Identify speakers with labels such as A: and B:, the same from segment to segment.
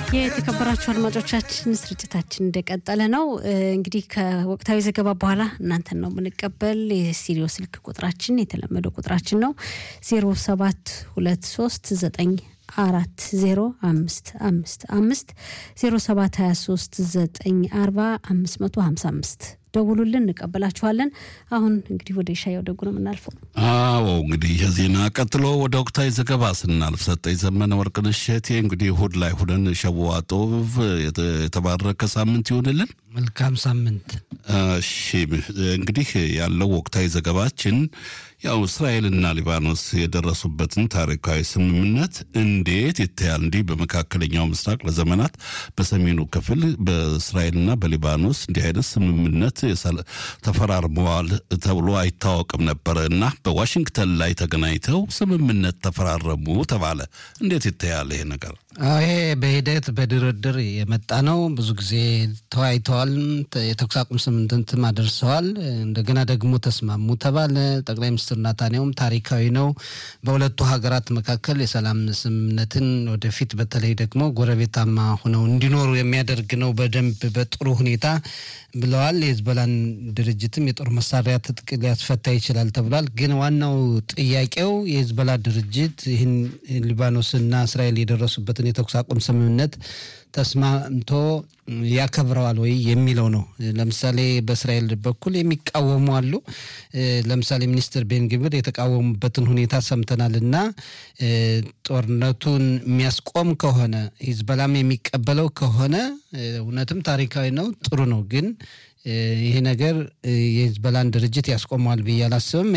A: የተከበራችሁ አድማጮቻችን ስርጭታችን እንደቀጠለ ነው። እንግዲህ ከወቅታዊ ዘገባ በኋላ እናንተን ነው የምንቀበል። የስቱዲዮ ስልክ ቁጥራችን የተለመደው ቁጥራችን ነው ዜሮ ሰባት ሁለት ሶስት ዘጠኝ አራት ዜሮ አምስት አምስት አምስት ዜሮ ሰባት ሀያ ሶስት ዘጠኝ አርባ አምስት መቶ ሀምሳ አምስት ደውሉልን፣ እንቀበላችኋለን። አሁን እንግዲህ ወደ ሻየው ደጉ ነው የምናልፈው።
B: አዎ እንግዲህ የዜና ቀጥሎ ወደ ወቅታዊ ዘገባ ስናልፍ ሰጠኝ ዘመነ ወርቅነሽ እሸቴ እንግዲህ እሑድ ላይ ሁነን ሸዋ ጦብ የተባረከ ሳምንት ይሆንልን።
C: መልካም ሳምንት።
B: እሺ እንግዲህ ያለው ወቅታዊ ዘገባችን ያው እስራኤልና ሊባኖስ የደረሱበትን ታሪካዊ ስምምነት እንዴት ይታያል? እንዲህ በመካከለኛው ምስራቅ ለዘመናት በሰሜኑ ክፍል በእስራኤልና በሊባኖስ እንዲህ አይነት ስምምነት ተፈራርመዋል ተብሎ አይታወቅም ነበረ እና በዋሽንግተን ላይ ተገናኝተው ስምምነት ተፈራረሙ ተባለ። እንዴት ይታያል ይሄ ነገር?
C: ይሄ በሂደት በድርድር የመጣ ነው። ብዙ ጊዜ ተወያይተዋል። የተኩስ አቁም ስምምነትም አደርሰዋል። እንደገና ደግሞ ተስማሙ ተባለ። ጠቅላይ ሚኒስትር ናታንያሁም ታሪካዊ ነው፣ በሁለቱ ሀገራት መካከል የሰላም ስምምነትን ወደፊት በተለይ ደግሞ ጎረቤታማ ሆነው እንዲኖሩ የሚያደርግ ነው በደንብ በጥሩ ሁኔታ ብለዋል። የህዝቦላን ድርጅትም የጦር መሳሪያ ትጥቅ ሊያስፈታ ይችላል ተብሏል። ግን ዋናው ጥያቄው የህዝቦላ ድርጅት ይህን ሊባኖስና እስራኤል የደረሱበትን የተኩስ አቁም ስምምነት ተስማምቶ ያከብረዋል ወይ የሚለው ነው። ለምሳሌ በእስራኤል በኩል የሚቃወሙ አሉ። ለምሳሌ ሚኒስትር ቤንግብር የተቃወሙበትን ሁኔታ ሰምተናል እና ጦርነቱን የሚያስቆም ከሆነ ሂዝበላም የሚቀበለው ከሆነ እውነትም ታሪካዊ ነው፣ ጥሩ ነው። ግን ይሄ ነገር የሂዝበላን ድርጅት ያስቆመዋል ብዬ አላስብም።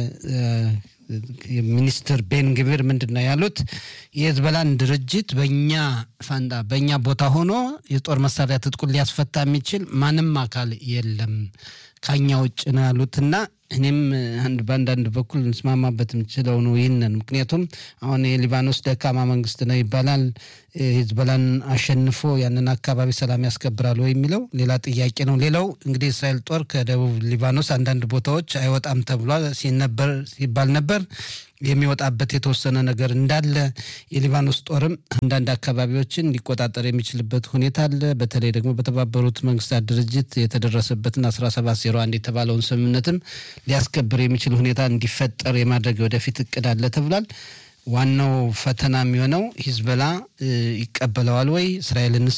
C: ሚኒስትር ቤን ግብር ምንድን ነው ያሉት? የህዝበላን ድርጅት በእኛ ፋንዳ በእኛ ቦታ ሆኖ የጦር መሳሪያ ትጥቁን ሊያስፈታ የሚችል ማንም አካል የለም ከኛ ውጭ ነው ያሉትና እኔም አንድ በአንዳንድ በኩል እንስማማበት የምችለው ነው ይህንን። ምክንያቱም አሁን የሊባኖስ ደካማ መንግስት ነው ይባላል። ሂዝቦላን አሸንፎ ያንን አካባቢ ሰላም ያስከብራል ወይ የሚለው ሌላ ጥያቄ ነው። ሌላው እንግዲህ እስራኤል ጦር ከደቡብ ሊባኖስ አንዳንድ ቦታዎች አይወጣም ተብሏል ሲነበር ሲባል ነበር የሚወጣበት የተወሰነ ነገር እንዳለ የሊባኖስ ጦርም አንዳንድ አካባቢዎችን ሊቆጣጠር የሚችልበት ሁኔታ አለ። በተለይ ደግሞ በተባበሩት መንግስታት ድርጅት የተደረሰበትን አስራ ሰባት ዜሮ አንድ የተባለውን ስምምነትም ሊያስከብር የሚችል ሁኔታ እንዲፈጠር የማድረግ ወደፊት እቅድ አለ ተብሏል። ዋናው ፈተና የሚሆነው ሂዝቦላ ይቀበለዋል ወይ እስራኤልንስ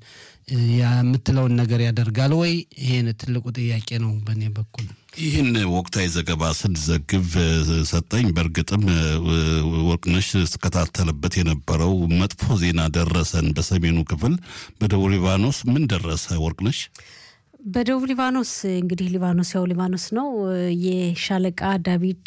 C: የምትለውን ነገር ያደርጋል ወይ? ይሄን ትልቁ ጥያቄ ነው በእኔ በኩል።
B: ይህን ወቅታዊ ዘገባ ስንዘግብ ሰጠኝ በእርግጥም ወርቅነሽ ስከታተልበት የነበረው መጥፎ ዜና ደረሰን። በሰሜኑ ክፍል በደቡብ ሊባኖስ ምን ደረሰ ወርቅነሽ?
A: በደቡብ ሊባኖስ እንግዲህ ሊባኖስ ያው ሊባኖስ ነው። የሻለቃ ዳቪድ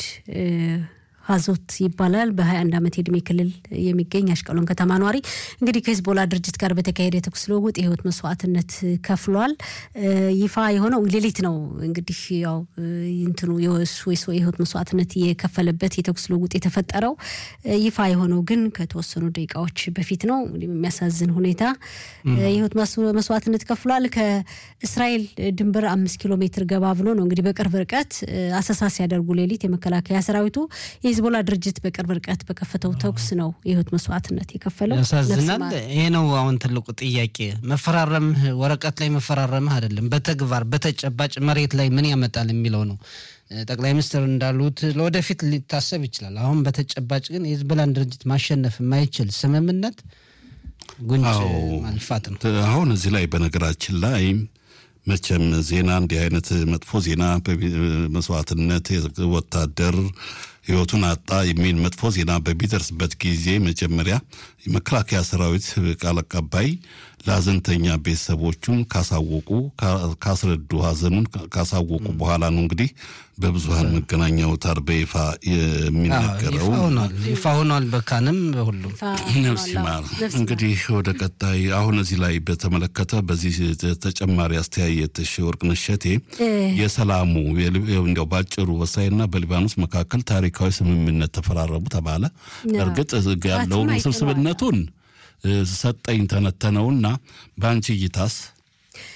A: ሀዞት ይባላል። በ21 ዓመት የእድሜ ክልል የሚገኝ አሽቀሎን ከተማ ኗሪ እንግዲህ ከሂዝቦላ ድርጅት ጋር በተካሄደ የተኩስ ልውውጥ የህይወት መስዋዕትነት ከፍሏል። ይፋ የሆነው ሌሊት ነው። እንግዲህ ያው እንትኑ የሱ የህይወት መስዋዕትነት የከፈለበት የተኩስ ልውውጥ የተፈጠረው ይፋ የሆነው ግን ከተወሰኑ ደቂቃዎች በፊት ነው። የሚያሳዝን ሁኔታ የህይወት መስዋዕትነት ከፍሏል። ከእስራኤል ድንበር አምስት ኪሎ ሜትር ገባ ብሎ ነው እንግዲህ በቅርብ ርቀት አሰሳ ሲያደርጉ ሌሊት የመከላከያ ሰራዊቱ የሂዝቦላ ድርጅት በቅርብ ርቀት በከፈተው ተኩስ ነው የህይወት መስዋዕትነት የከፈለው።
C: ያሳዝናል። ይሄ ነው አሁን ትልቁ ጥያቄ። መፈራረምህ ወረቀት ላይ መፈራረምህ አይደለም፣ በተግባር በተጨባጭ መሬት ላይ ምን ያመጣል የሚለው ነው። ጠቅላይ ሚኒስትር እንዳሉት ለወደፊት ሊታሰብ ይችላል። አሁን በተጨባጭ ግን የሂዝቦላን ድርጅት ማሸነፍ የማይችል ስምምነት ጉንጭ ማልፋት ነው።
B: አሁን እዚህ ላይ በነገራችን ላይ መቼም ዜና እንዲህ አይነት መጥፎ ዜና መስዋዕትነት ወታደር ህይወቱን አጣ የሚል መጥፎ ዜና በሚደርስበት ጊዜ መጀመሪያ የመከላከያ ሰራዊት ቃል አቀባይ ለሀዘንተኛ ቤተሰቦቹን ካሳወቁ ካስረዱ ሀዘኑን ካሳወቁ በኋላ ነው እንግዲህ በብዙሀን መገናኛ አውታር በይፋ የሚነገረው።
C: ይፋ ሆኗል። በካንም በሁሉም
B: ነፍስ ይማር። እንግዲህ ወደ ቀጣይ አሁን እዚህ ላይ በተመለከተ በዚህ ተጨማሪ አስተያየትሽ ወርቅነሽ እሸቴ የሰላሙ እንዲያው ባጭሩ በእስራኤልና በሊባኖስ መካከል ታሪካዊ ስምምነት ተፈራረሙ ተባለ። እርግጥ ያለውን ውስብስብነቱን ሰጠኝ ተነተነውና በአንቺ እይታስ?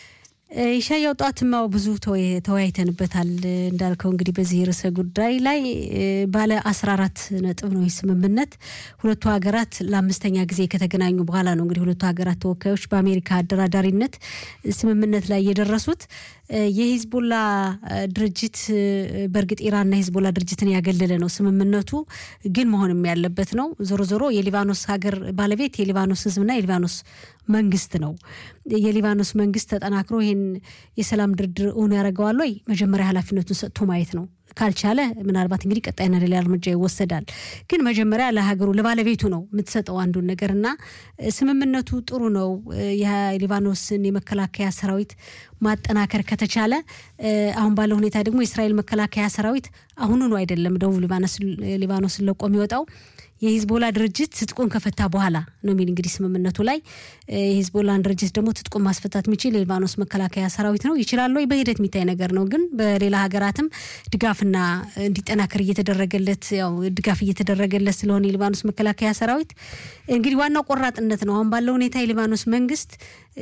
A: ኢሻያው ጧትማው ብዙ ተወያይተንበታል። እንዳልከው እንግዲህ በዚህ ርዕሰ ጉዳይ ላይ ባለ አስራ አራት ነጥብ ነው ስምምነት ሁለቱ ሀገራት ለአምስተኛ ጊዜ ከተገናኙ በኋላ ነው እንግዲህ ሁለቱ ሀገራት ተወካዮች በአሜሪካ አደራዳሪነት ስምምነት ላይ የደረሱት። የሂዝቦላ ድርጅት በእርግጥ ኢራንና ሂዝቦላ ድርጅትን ያገለለ ነው ስምምነቱ፣ ግን መሆንም ያለበት ነው። ዞሮ ዞሮ የሊባኖስ ሀገር ባለቤት የሊባኖስ ሕዝብና የሊባኖስ መንግስት ነው። የሊባኖስ መንግስት ተጠናክሮ ይህን የሰላም ድርድር እውን ያደርገዋል ወይ? መጀመሪያ ኃላፊነቱን ሰጥቶ ማየት ነው። ካልቻለ ምናልባት እንግዲህ ቀጣይና ሌላ እርምጃ ይወሰዳል። ግን መጀመሪያ ለሀገሩ ለባለቤቱ ነው የምትሰጠው አንዱን ነገር እና ስምምነቱ ጥሩ ነው። የሊባኖስን የመከላከያ ሰራዊት ማጠናከር ከተቻለ አሁን ባለው ሁኔታ ደግሞ የእስራኤል መከላከያ ሰራዊት አሁኑኑ አይደለም ደቡብ ሊባኖስን ለቆ የሚወጣው የሂዝቦላ ድርጅት ትጥቁን ከፈታ በኋላ ነው የሚል እንግዲህ ስምምነቱ ላይ የሂዝቦላን ድርጅት ደግሞ ትጥቁን ማስፈታት የሚችል የሊባኖስ መከላከያ ሰራዊት ነው። ይችላል ወይ? በሂደት የሚታይ ነገር ነው። ግን በሌላ ሀገራትም ድጋፍና እንዲጠናከር እየተደረገለት ያው ድጋፍ እየተደረገለት ስለሆነ የሊባኖስ መከላከያ ሰራዊት እንግዲህ ዋናው ቆራጥነት ነው። አሁን ባለው ሁኔታ የሊባኖስ መንግስት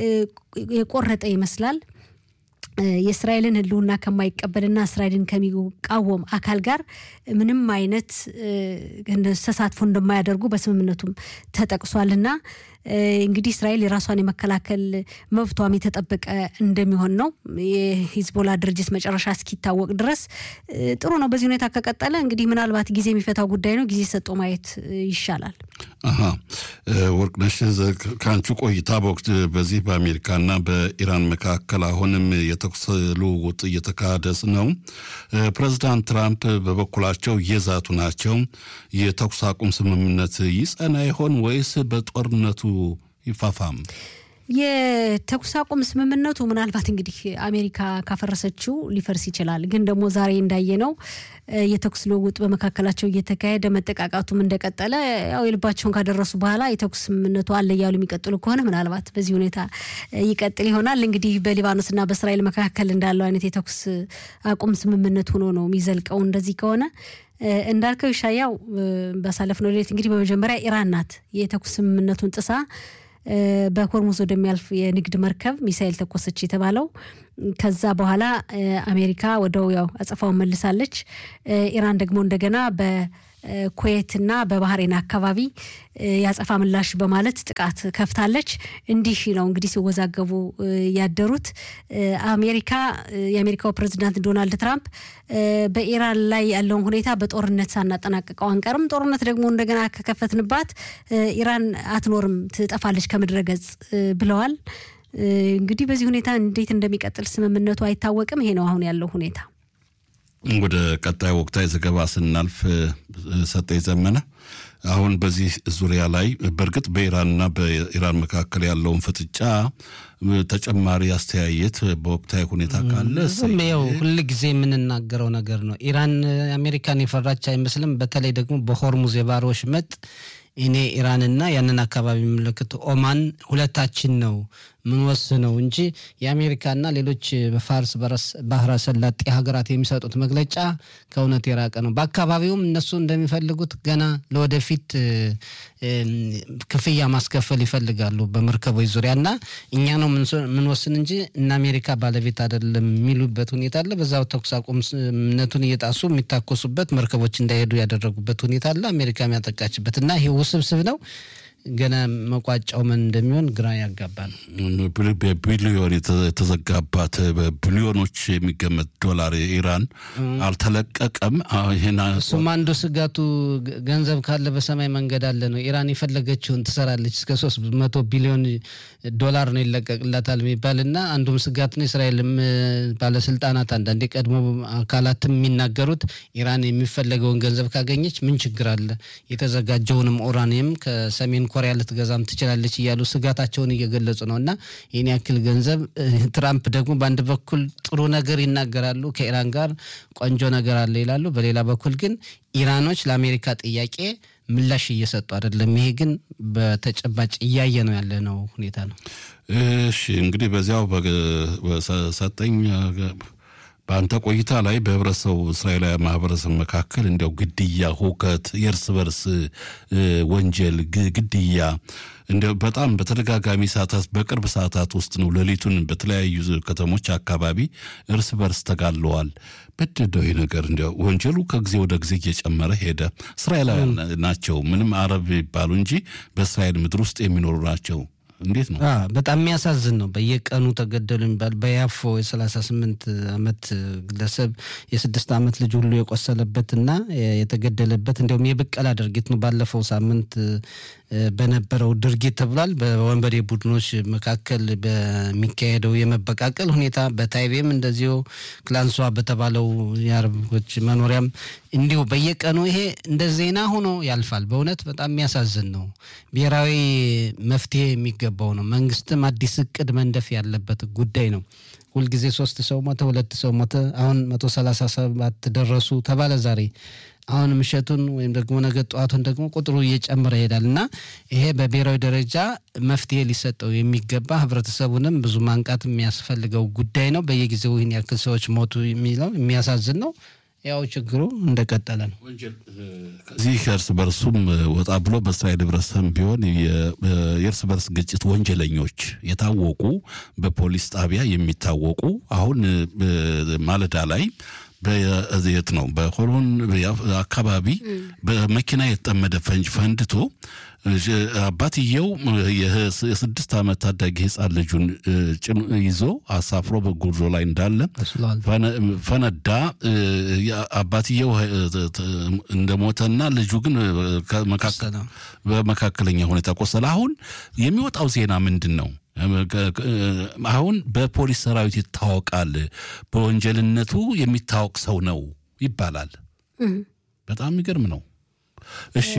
A: የቆረጠ ይመስላል። የእስራኤልን ሕልውና ከማይቀበልና እስራኤልን ከሚቃወም አካል ጋር ምንም አይነት ተሳትፎ እንደማያደርጉ በስምምነቱም ተጠቅሷልና እንግዲህ እስራኤል የራሷን የመከላከል መብቷም የተጠበቀ እንደሚሆን ነው። የሂዝቦላ ድርጅት መጨረሻ እስኪታወቅ ድረስ ጥሩ ነው። በዚህ ሁኔታ ከቀጠለ እንግዲህ ምናልባት ጊዜ የሚፈታው ጉዳይ ነው። ጊዜ ሰጦ ማየት ይሻላል።
B: አሀ ወርቅነሽ፣ ከአንቺ ቆይታ በወቅት በዚህ በአሜሪካና በኢራን መካከል አሁንም የተኩስ ልውውጥ እየተካሄደ ነው። ፕሬዚዳንት ትራምፕ በበኩላቸው እየዛቱ ናቸው። የተኩስ አቁም ስምምነት ይጸና ይሆን ወይስ በጦርነቱ ይፋፋም?
A: የተኩስ አቁም ስምምነቱ ምናልባት እንግዲህ አሜሪካ ካፈረሰችው ሊፈርስ ይችላል። ግን ደግሞ ዛሬ እንዳየነው የተኩስ ልውውጥ በመካከላቸው እየተካሄደ መጠቃቃቱም እንደቀጠለ ያው የልባቸውን ካደረሱ በኋላ የተኩስ ስምምነቱ አለ እያሉ የሚቀጥሉ ከሆነ ምናልባት በዚህ ሁኔታ ይቀጥል ይሆናል። እንግዲህ በሊባኖስና በእስራኤል መካከል እንዳለው አይነት የተኩስ አቁም ስምምነት ሆኖ ነው የሚዘልቀው። እንደዚህ ከሆነ እንዳልከው ይሻያው ባሳለፍነው ሌሊት እንግዲህ በመጀመሪያ ኢራን ናት የተኩስ ስምምነቱን ጥሳ በሆርሙዝ ወደሚያልፍ የንግድ መርከብ ሚሳኤል ተኮሰች የተባለው። ከዛ በኋላ አሜሪካ ወደው ያው አጸፋውን መልሳለች። ኢራን ደግሞ እንደገና በኩዌትና በባህሬን አካባቢ የአጸፋ ምላሽ በማለት ጥቃት ከፍታለች። እንዲህ ነው እንግዲህ ሲወዛገቡ ያደሩት። አሜሪካ የአሜሪካው ፕሬዚዳንት ዶናልድ ትራምፕ በኢራን ላይ ያለውን ሁኔታ በጦርነት ሳናጠናቅቀው አንቀርም፣ ጦርነት ደግሞ እንደገና ከከፈትንባት ኢራን አትኖርም፣ ትጠፋለች ከምድረ ገጽ ብለዋል። እንግዲህ በዚህ ሁኔታ እንዴት እንደሚቀጥል ስምምነቱ አይታወቅም። ይሄ ነው አሁን ያለው ሁኔታ።
B: ወደ ቀጣይ ወቅታዊ ዘገባ ስናልፍ ሰጠኝ ዘመነ አሁን በዚህ ዙሪያ ላይ በእርግጥ በኢራንና በኢራን መካከል ያለውን ፍጥጫ ተጨማሪ አስተያየት በወቅታዊ ሁኔታ ካለ
C: ው ሁል ጊዜ የምንናገረው ነገር ነው። ኢራን አሜሪካን የፈራች አይመስልም። በተለይ ደግሞ በሆርሙዝ የባህር ወሽመጥ እኔ ኢራንና ያንን አካባቢ የሚመለከቱ ኦማን ሁለታችን ነው ምንወስነው እንጂ የአሜሪካና ሌሎች በፋርስ ባህረ ሰላጤ ሀገራት የሚሰጡት መግለጫ ከእውነት የራቀ ነው። በአካባቢውም እነሱ እንደሚፈልጉት ገና ለወደፊት ክፍያ ማስከፈል ይፈልጋሉ በመርከቦች ዙሪያ እና እኛ ነው ምንወስን እንጂ እነ አሜሪካ ባለቤት አይደለም የሚሉበት ሁኔታ አለ። በዛው ተኩስ አቁም ስምምነቱን እየጣሱ የሚታኮሱበት መርከቦች እንዳይሄዱ ያደረጉበት ሁኔታ አለ። አሜሪካ የሚያጠቃችበት እና ይሄ ውስብስብ ነው። ገና መቋጫው ምን እንደሚሆን ግራ ያጋባል።
B: በቢሊዮን የተዘጋባት በቢሊዮኖች የሚገመት ዶላር ኢራን አልተለቀቀም።
C: እሱም አንዱ ስጋቱ ገንዘብ ካለ በሰማይ መንገድ አለ ነው። ኢራን የፈለገችውን ትሰራለች። እስከ ሶስት መቶ ቢሊዮን ዶላር ነው ይለቀቅላታል የሚባል እና አንዱም ስጋት ነው። እስራኤልም ባለስልጣናት አንዳንድ የቀድሞ አካላትም የሚናገሩት ኢራን የሚፈለገውን ገንዘብ ካገኘች ምን ችግር አለ የተዘጋጀውንም ኡራኒየም ከሰሜን ኮሪያ ልትገዛም ትችላለች እያሉ ስጋታቸውን እየገለጹ ነው። እና ይህን ያክል ገንዘብ ትራምፕ ደግሞ በአንድ በኩል ጥሩ ነገር ይናገራሉ፣ ከኢራን ጋር ቆንጆ ነገር አለ ይላሉ። በሌላ በኩል ግን ኢራኖች ለአሜሪካ ጥያቄ ምላሽ እየሰጡ አይደለም። ይሄ ግን በተጨባጭ እያየ ነው ያለ ነው ሁኔታ ነው።
B: እሺ እንግዲህ በዚያው ሰጠኝ በአንተ ቆይታ ላይ በህብረተሰቡ እስራኤላዊ ማህበረሰብ መካከል እንዲያው ግድያ፣ ሁከት፣ የእርስ በርስ ወንጀል፣ ግድያ እንዲያው በጣም በተደጋጋሚ ሰዓታት በቅርብ ሰዓታት ውስጥ ነው ሌሊቱን በተለያዩ ከተሞች አካባቢ እርስ በርስ ተጋለዋል። በደደው ይህ ነገር እንዲያው ወንጀሉ ከጊዜ ወደ ጊዜ እየጨመረ ሄደ። እስራኤላውያን ናቸው ምንም አረብ ይባሉ እንጂ በእስራኤል ምድር ውስጥ የሚኖሩ ናቸው። እንዴት ነው?
C: በጣም የሚያሳዝን ነው። በየቀኑ ተገደሉ የሚባል በያፎ የሰላሳ ስምንት አመት ግለሰብ የስድስት አመት ልጅ ሁሉ የቆሰለበትና የተገደለበት እንዲሁም የብቀላ ድርጊት ነው። ባለፈው ሳምንት በነበረው ድርጊት ተብሏል። በወንበዴ ቡድኖች መካከል በሚካሄደው የመበቃቀል ሁኔታ በታይቤም እንደዚሁ ክላንሷ በተባለው የአረቦች መኖሪያም እንዲሁ በየቀኑ ይሄ እንደ ዜና ሆኖ ያልፋል። በእውነት በጣም የሚያሳዝን ነው። ብሔራዊ መፍትሄ የሚገባው ነው። መንግስትም አዲስ እቅድ መንደፍ ያለበት ጉዳይ ነው። ሁልጊዜ ሶስት ሰው ሞተ፣ ሁለት ሰው ሞተ፣ አሁን መቶ ሰላሳ ሰባት ደረሱ ተባለ ዛሬ አሁን ምሸቱን ወይም ደግሞ ነገ ጠዋቱን ደግሞ ቁጥሩ እየጨመረ ይሄዳል እና ይሄ በብሔራዊ ደረጃ መፍትሄ ሊሰጠው የሚገባ ህብረተሰቡንም ብዙ ማንቃት የሚያስፈልገው ጉዳይ ነው። በየጊዜው ይህን ያክል ሰዎች ሞቱ የሚለው የሚያሳዝን ነው። ያው ችግሩ እንደቀጠለ ነው።
B: ከዚህ ከእርስ በርሱም ወጣ ብሎ በእስራኤል ህብረተሰብ ቢሆን የእርስ በርስ ግጭት ወንጀለኞች የታወቁ በፖሊስ ጣቢያ የሚታወቁ አሁን ማለዳ ላይ በየት ነው በሆሎን አካባቢ በመኪና የተጠመደ ፈንጅ ፈንድቶ አባትየው የስድስት ዓመት ታዳጊ ህፃን ልጁን ይዞ አሳፍሮ በጉዞ ላይ እንዳለ ፈነዳ። አባትየው እንደሞተና ልጁ ግን በመካከለኛ ሁኔታ ቆሰለ። አሁን የሚወጣው ዜና ምንድን ነው? አሁን በፖሊስ ሰራዊት ይታወቃል፣ በወንጀልነቱ የሚታወቅ ሰው ነው ይባላል። በጣም የሚገርም ነው። እሺ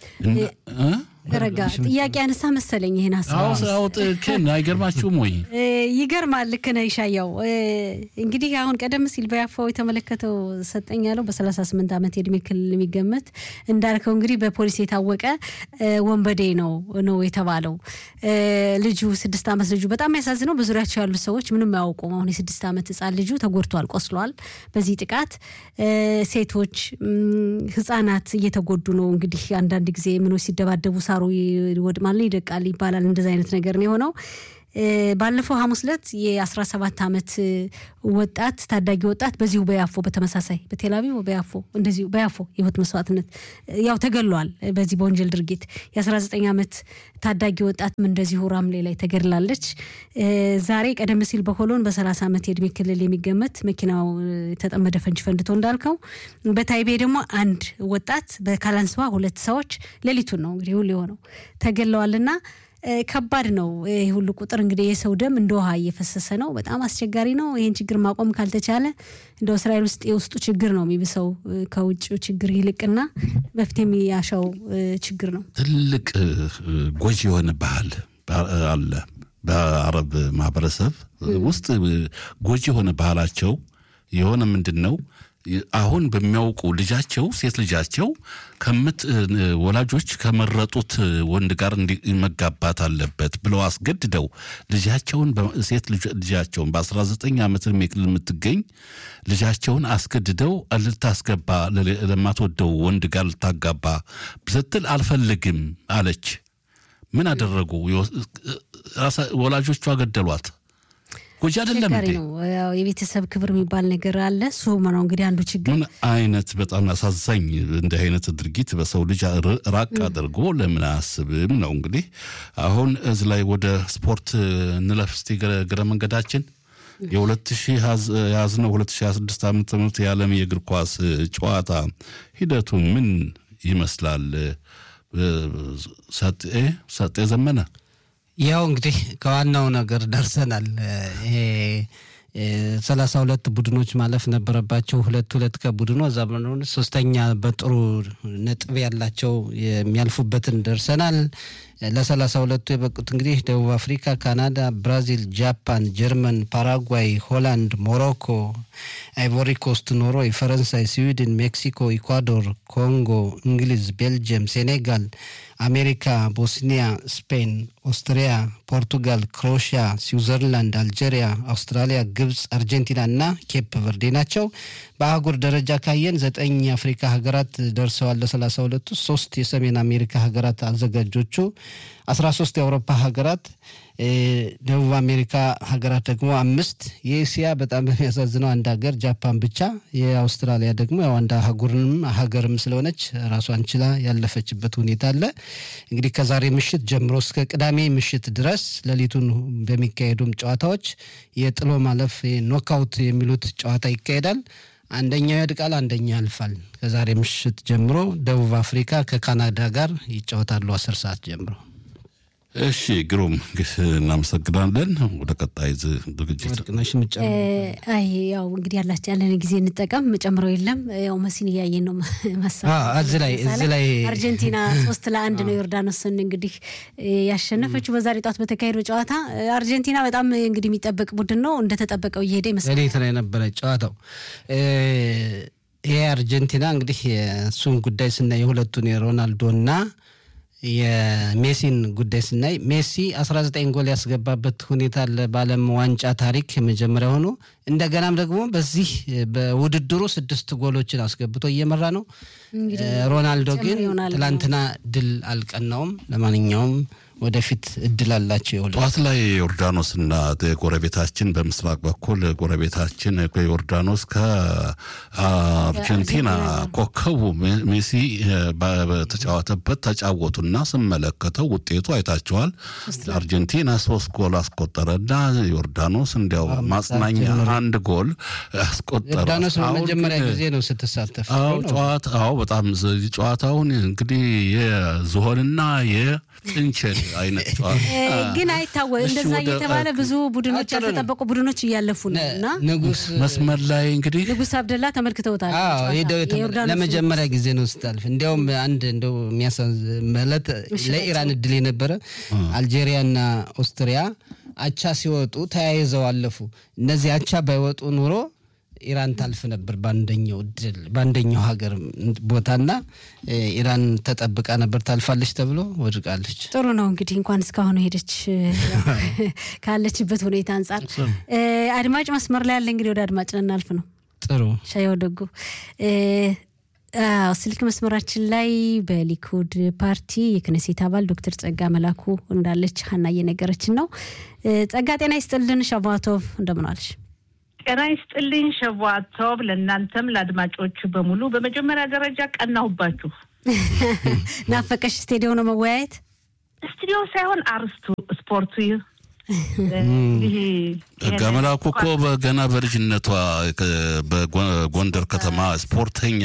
A: ረጋ ጥያቄ አነሳ መሰለኝ። ይህን
B: ሀሳብን አይገርማችሁም ወይ?
A: ይገርማል። ልክ ነህ ይሻያው። እንግዲህ አሁን ቀደም ሲል በያፋው የተመለከተው ሰጠኝ ያለው በ38 ዓመት የእድሜ ክልል የሚገመት እንዳልከው እንግዲህ በፖሊስ የታወቀ ወንበዴ ነው ነው የተባለው። ልጁ ስድስት ዓመት ልጁ በጣም የሚያሳዝነው በዙሪያቸው ያሉት ሰዎች ምንም አያውቁም። አሁን የስድስት ዓመት ህፃን ልጁ ተጎድቷል፣ ቆስሏል። በዚህ ጥቃት ሴቶች፣ ህጻናት እየተጎዱ ነው። እንግዲህ አንዳንድ ጊዜ ምኖች ሲደባደቡ ሳሩ ይወድማል፣ ይደቃል ይባላል። እንደዚ አይነት ነገር ነው የሆነው። ባለፈው ሐሙስ ዕለት የ17 ዓመት ወጣት ታዳጊ ወጣት በዚሁ በያፎ በተመሳሳይ በቴልአቪቭ በያፎ እንደዚሁ በያፎ የህይወት መስዋዕትነት ያው ተገሏል። በዚህ በወንጀል ድርጊት የ19 ዓመት ታዳጊ ወጣትም እንደዚሁ ራምሌ ላይ ተገድላለች። ዛሬ ቀደም ሲል በሆሎን በ30 ዓመት የእድሜ ክልል የሚገመት መኪናው የተጠመደ ፈንጅ ፈንድቶ እንዳልከው፣ በታይቤ ደግሞ አንድ ወጣት በካላንስዋ ሁለት ሰዎች ሌሊቱን ነው እንግዲህ ሁሉ የሆነው ተገለዋልና ከባድ ነው። ይህ ሁሉ ቁጥር እንግዲህ የሰው ደም እንደ ውሃ እየፈሰሰ ነው። በጣም አስቸጋሪ ነው። ይህን ችግር ማቆም ካልተቻለ እንደ እስራኤል ውስጥ የውስጡ ችግር ነው የሚብሰው ከውጭው ችግር ይልቅና መፍትሄ የሚያሻው ችግር ነው።
B: ትልቅ ጎጂ የሆነ ባህል አለ በአረብ ማህበረሰብ ውስጥ ጎጂ የሆነ ባህላቸው የሆነ ምንድን ነው አሁን በሚያውቁ ልጃቸው ሴት ልጃቸው ከምት ወላጆች ከመረጡት ወንድ ጋር መጋባት አለበት ብለው አስገድደው ልጃቸውን ሴት ልጃቸውን በ19 ዓመት ዕድሜ ክልል የምትገኝ ልጃቸውን አስገድደው ልታስገባ ለማትወደው ወንድ ጋር ልታጋባ ስትል አልፈልግም አለች። ምን አደረጉ? ወላጆቿ ገደሏት። ጎጂ አይደለም
A: አስቸጋሪ ነው። ያው የቤተሰብ ክብር የሚባል ነገር አለ። እሱ ነው እንግዲህ አንዱ ችግር።
B: ምን አይነት በጣም አሳዛኝ እንዲህ አይነት ድርጊት በሰው ልጅ ራቅ አድርጎ ለምን አያስብም ነው እንግዲህ። አሁን እዚህ ላይ ወደ ስፖርት እንለፍ እስቲ እግረ መንገዳችን የሁለት ሺህ የያዝነው ሁለት ሺህ ሀያ ስድስት ዓመተ ምህረት የዓለም የእግር ኳስ ጨዋታ ሂደቱ ምን ይመስላል? ሰጤ ሰጤ ዘመነ
C: ያው እንግዲህ ከዋናው ነገር ደርሰናል። ይሄ ሰላሳ ሁለት ቡድኖች ማለፍ ነበረባቸው። ሁለት ሁለት ከቡድኑ እዛ ሶስተኛ በጥሩ ነጥብ ያላቸው የሚያልፉበትን ደርሰናል። ለሰላሳ ሁለቱ የበቁት እንግዲህ ደቡብ አፍሪካ፣ ካናዳ፣ ብራዚል፣ ጃፓን፣ ጀርመን፣ ፓራጓይ፣ ሆላንድ፣ ሞሮኮ፣ አይቮሪ ኮስት፣ ኖርዌይ፣ ፈረንሳይ፣ ስዊድን፣ ሜክሲኮ፣ ኢኳዶር፣ ኮንጎ፣ እንግሊዝ፣ ቤልጅየም፣ ሴኔጋል፣ አሜሪካ፣ ቦስኒያ፣ ስፔን፣ ኦስትሪያ፣ ፖርቱጋል፣ ክሮሽያ፣ ስዊዘርላንድ፣ አልጄሪያ፣ አውስትራሊያ፣ ግብፅ፣ አርጀንቲና እና ኬፕ ቨርዴ ናቸው። በአህጉር ደረጃ ካየን ዘጠኝ የአፍሪካ ሀገራት ደርሰዋል ለሰላሳ ሁለቱ ሶስት የሰሜን አሜሪካ ሀገራት አዘጋጆቹ አስራ ሶስት የአውሮፓ ሀገራት ደቡብ አሜሪካ ሀገራት ደግሞ አምስት የኤስያ በጣም በሚያሳዝነው አንድ ሀገር ጃፓን ብቻ የአውስትራሊያ ደግሞ ያው አንድ አህጉርንም ሀገርም ስለሆነች ራሷን ችላ ያለፈችበት ሁኔታ አለ እንግዲህ ከዛሬ ምሽት ጀምሮ እስከ ቅዳሜ ምሽት ድረስ ሌሊቱን በሚካሄዱም ጨዋታዎች የጥሎ ማለፍ ኖካውት የሚሉት ጨዋታ ይካሄዳል አንደኛው ያድቃል አንደኛው ያልፋል ከዛሬ ምሽት ጀምሮ ደቡብ አፍሪካ ከካናዳ ጋር ይጫወታሉ አስር ሰዓት ጀምሮ
B: እሺ ግሩም እናመሰግናለን። ወደ ቀጣይ ዝግጅት
C: ወርቅነሽ ምጨምር
A: አይ ያው እንግዲህ ያላቸው ያለን ጊዜ እንጠቀም። ጨምረው የለም ያው መሲን እያየን ነው መሳ
C: እዚህ ላይ እዚህ ላይ
A: አርጀንቲና ሶስት ለአንድ ነው ዮርዳኖስን እንግዲህ ያሸነፈችው በዛሬ ጧት በተካሄደው ጨዋታ። አርጀንቲና በጣም እንግዲህ የሚጠበቅ ቡድን ነው። እንደተጠበቀው እየሄደ ይመስላል።
C: ሌሊት ላይ ነበረ ጨዋታው። ይሄ አርጀንቲና እንግዲህ የእሱን ጉዳይ ስናይ የሁለቱን የሮናልዶና የሜሲን ጉዳይ ስናይ ሜሲ 19 ጎል ያስገባበት ሁኔታ አለ በዓለም ዋንጫ ታሪክ የመጀመሪያ ሆኖ እንደገናም ደግሞ በዚህ በውድድሩ ስድስት ጎሎችን አስገብቶ እየመራ ነው። ሮናልዶ ግን ትላንትና ድል አልቀናውም። ለማንኛውም ወደፊት እድል አላቸው። የሁለ
B: ጠዋት ላይ ዮርዳኖስና ጎረቤታችን በምስራቅ በኩል ጎረቤታችን ዮርዳኖስ ከአርጀንቲና ኮከቡ ሜሲ በተጫወተበት ተጫወቱና ስመለከተው ውጤቱ አይታቸዋል። አርጀንቲና ሶስት ጎል አስቆጠረና ዮርዳኖስ እንዲያው ማጽናኛ አንድ ጎል አስቆጠረ።
C: ዮርዳኖስ በመጀመሪያ ጊዜ ነው ስትሳተፍ።
B: አዎ በጣም ጨዋታውን እንግዲህ የዝሆንና የጥንቸል አይነት
A: ግን አይታወቅ እንደዛ እየተባለ ብዙ ቡድኖች ያልተጠበቁ ቡድኖች እያለፉ ነው እና
C: ንጉስ
B: መስመር ላይ እንግዲህ
A: ንጉስ አብደላ ተመልክተውታል።
C: ሄደው ለመጀመሪያ ጊዜ ነው ስታልፍ። እንዲያውም አንድ እንደው የሚያሳዝን ማለት ለኢራን እድል የነበረ አልጄሪያና ኦስትሪያ አቻ ሲወጡ ተያይዘው አለፉ። እነዚህ አቻ ባይወጡ ኑሮ ኢራን ታልፍ ነበር በአንደኛው ድል በአንደኛው ሀገር ቦታና ኢራን ተጠብቃ ነበር ታልፋለች ተብሎ ወድቃለች።
A: ጥሩ ነው እንግዲህ እንኳን እስካሁን ሄደች ካለችበት ሁኔታ አንጻር። አድማጭ መስመር ላይ ያለ እንግዲህ ወደ አድማጭ ልናልፍ ነው።
C: ጥሩ
A: ሻየው ደጉ ስልክ መስመራችን ላይ በሊኩድ ፓርቲ የክነሴት አባል ዶክተር ጸጋ መላኩ እንዳለች ሀና እየነገረችን ነው። ጸጋ ጤና ይስጥልን። ሸቫቶቭ እንደምን ዋልሽ?
D: ጤና ይስጥልኝ ሸዋቶብ፣ ለእናንተም ለአድማጮች በሙሉ በመጀመሪያ ደረጃ ቀናሁባችሁ።
A: ናፈቀሽ ስቴዲዮ ነው መወያየት?
D: ስቱዲዮ ሳይሆን አርስቱ ስፖርቱ
B: ገመላኩ እኮ ገና በልጅነቷ በጎንደር ከተማ ስፖርተኛ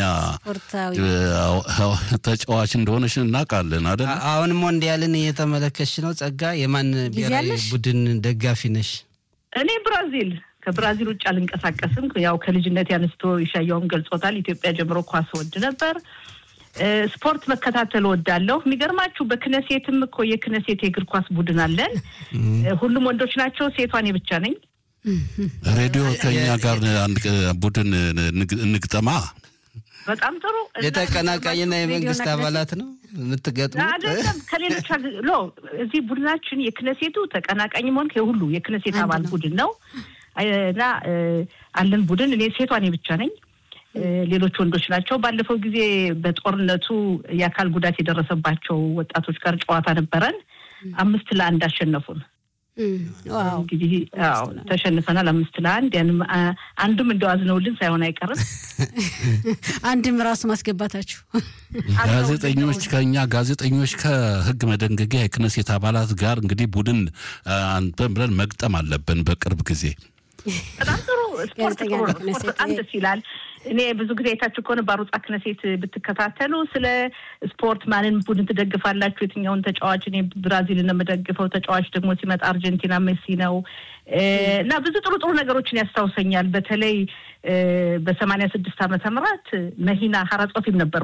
B: ተጫዋች እንደሆነች እናውቃለን አይደል?
C: አሁንም ሞንዲያልን እየተመለከች ነው። ጸጋ የማን ብሔራዊ ቡድን ደጋፊ ነሽ?
D: እኔ ብራዚል ከብራዚል ውጭ አልንቀሳቀስም። ያው ከልጅነት ያንስቶ ይሻያውም ገልጾታል። ኢትዮጵያ ጀምሮ ኳስ ወድ ነበር። ስፖርት መከታተል ወዳለሁ። የሚገርማችሁ በክነሴትም እኮ የክነሴት የእግር ኳስ ቡድን አለን። ሁሉም ወንዶች ናቸው። ሴቷ እኔ ብቻ ነኝ።
B: ሬዲዮ ከኛ ጋር አንድ ቡድን እንግጠማ።
D: በጣም ጥሩ።
C: የተቀናቃኝና የመንግስት አባላት ነው የምትገጥሙት?
D: አይደለም ከሌሎች ሎ እዚህ ቡድናችን የክነሴቱ ተቀናቃኝ መሆን የሁሉ የክነሴት አባል ቡድን ነው እና አለን ቡድን። እኔ ሴቷ እኔ ብቻ ነኝ። ሌሎች ወንዶች ናቸው። ባለፈው ጊዜ በጦርነቱ የአካል ጉዳት የደረሰባቸው ወጣቶች ጋር ጨዋታ ነበረን። አምስት ለአንድ አሸነፉን። እንግዲህ ተሸንፈናል፣ አምስት ለአንድ ያንም አንዱም እንደው አዝነውልን ሳይሆን አይቀርም።
A: አንድም ራሱ ማስገባታችሁ
B: ጋዜጠኞች ከኛ ጋዜጠኞች ከህግ መደንገጊያ የክነሴት አባላት ጋር እንግዲህ ቡድን አንተን ብለን መግጠም አለብን በቅርብ ጊዜ።
D: በጣም ጥሩ ስፖርት ጥሩ ነው። ስፖርት በጣም ደስ ይላል። እኔ ብዙ ጊዜ አይታችሁ ከሆነ በአሩጻ ክነሴት ብትከታተሉ ስለ ስፖርት ማንን ቡድን ትደግፋላችሁ፣ የትኛውን ተጫዋች? እኔ ብራዚልን የምደግፈው ተጫዋች ደግሞ ሲመጣ አርጀንቲና ሜሲ ነው እና ብዙ ጥሩ ጥሩ ነገሮችን ያስታውሰኛል። በተለይ በሰማንያ ስድስት ዓመተ ምህረት መሂና ሀራጾፊም ነበርኩኝ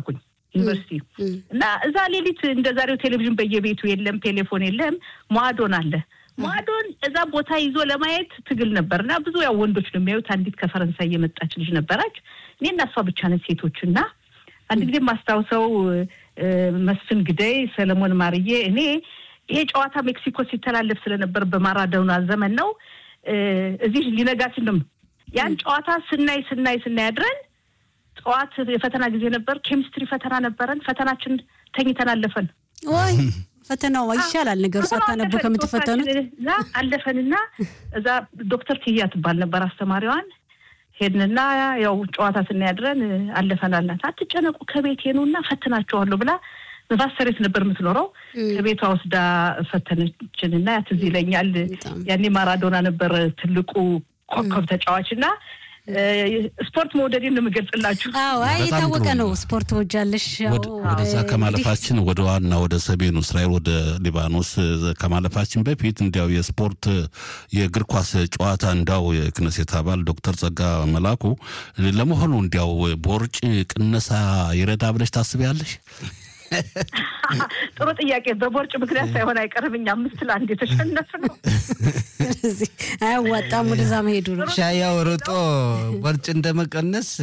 D: ዩኒቨርሲቲ እና እዛ ሌሊት እንደ ዛሬው ቴሌቪዥን በየቤቱ የለም፣ ቴሌፎን የለም። ሟዶን አለ። ሟዶን እዛ ቦታ ይዞ ለማየት ትግል ነበር እና ብዙ ያው ወንዶች ነው የሚያዩት። አንዲት ከፈረንሳይ የመጣች ልጅ ነበረች። እኔ እና እሷ ብቻ ነን ሴቶች እና አንድ ጊዜ ማስታውሰው መስፍን ግደይ፣ ሰለሞን ማርዬ፣ እኔ ይሄ ጨዋታ ሜክሲኮ ሲተላለፍ ስለነበር በማራዶና ዘመን ነው። እዚህ ሊነጋችን ነው ያን ጨዋታ ስናይ ስናይ ስናይ አድረን ጠዋት የፈተና ጊዜ ነበር። ኬሚስትሪ ፈተና ነበረን። ፈተናችን ተኝተን አለፈን።
A: ወይ ፈተናው ይሻላል ነገሩ ሳታነቡ ከምትፈተኑት
D: አለፈንና እዛ ዶክተር ትያ ትባል ነበር አስተማሪዋን ሄድንና ያው ጨዋታ ስናያድረን አለፈን አልናት። አትጨነቁ ከቤት ሄኑና ፈትናቸዋለሁ ብላ በቫሰሬት ነበር የምትኖረው። ከቤቷ ወስዳ ፈተነችንና ያ ትዝ ይለኛል። ያኔ ማራዶና ነበር ትልቁ ኮከብ ተጫዋች እና ስፖርት መውደዴን ነው የምገልጽላችሁ።
A: አዎ የታወቀ ነው። ስፖርት ወጃለሽ።
B: ወደዛ ከማለፋችን ወደ ዋና ወደ ሰሜኑ እስራኤል ወደ ሊባኖስ ከማለፋችን በፊት እንዲያው የስፖርት የእግር ኳስ ጨዋታ እንዳው የክነሴት አባል ዶክተር ጸጋ መላኩ ለመሆኑ እንዲያው ቦርጭ ቅነሳ ይረዳ ብለሽ ታስቢያለሽ?
D: ጥሩ ጥያቄ። በቦርጭ ምክንያት ሳይሆን አይቀርም። እኛ አምስት ለአንድ የተሸነፍ ነው።
A: ስለዚህ አያዋጣም ወደዛ መሄዱ ነው።
C: ሻያው ርጦ ቦርጭ እንደመቀነስ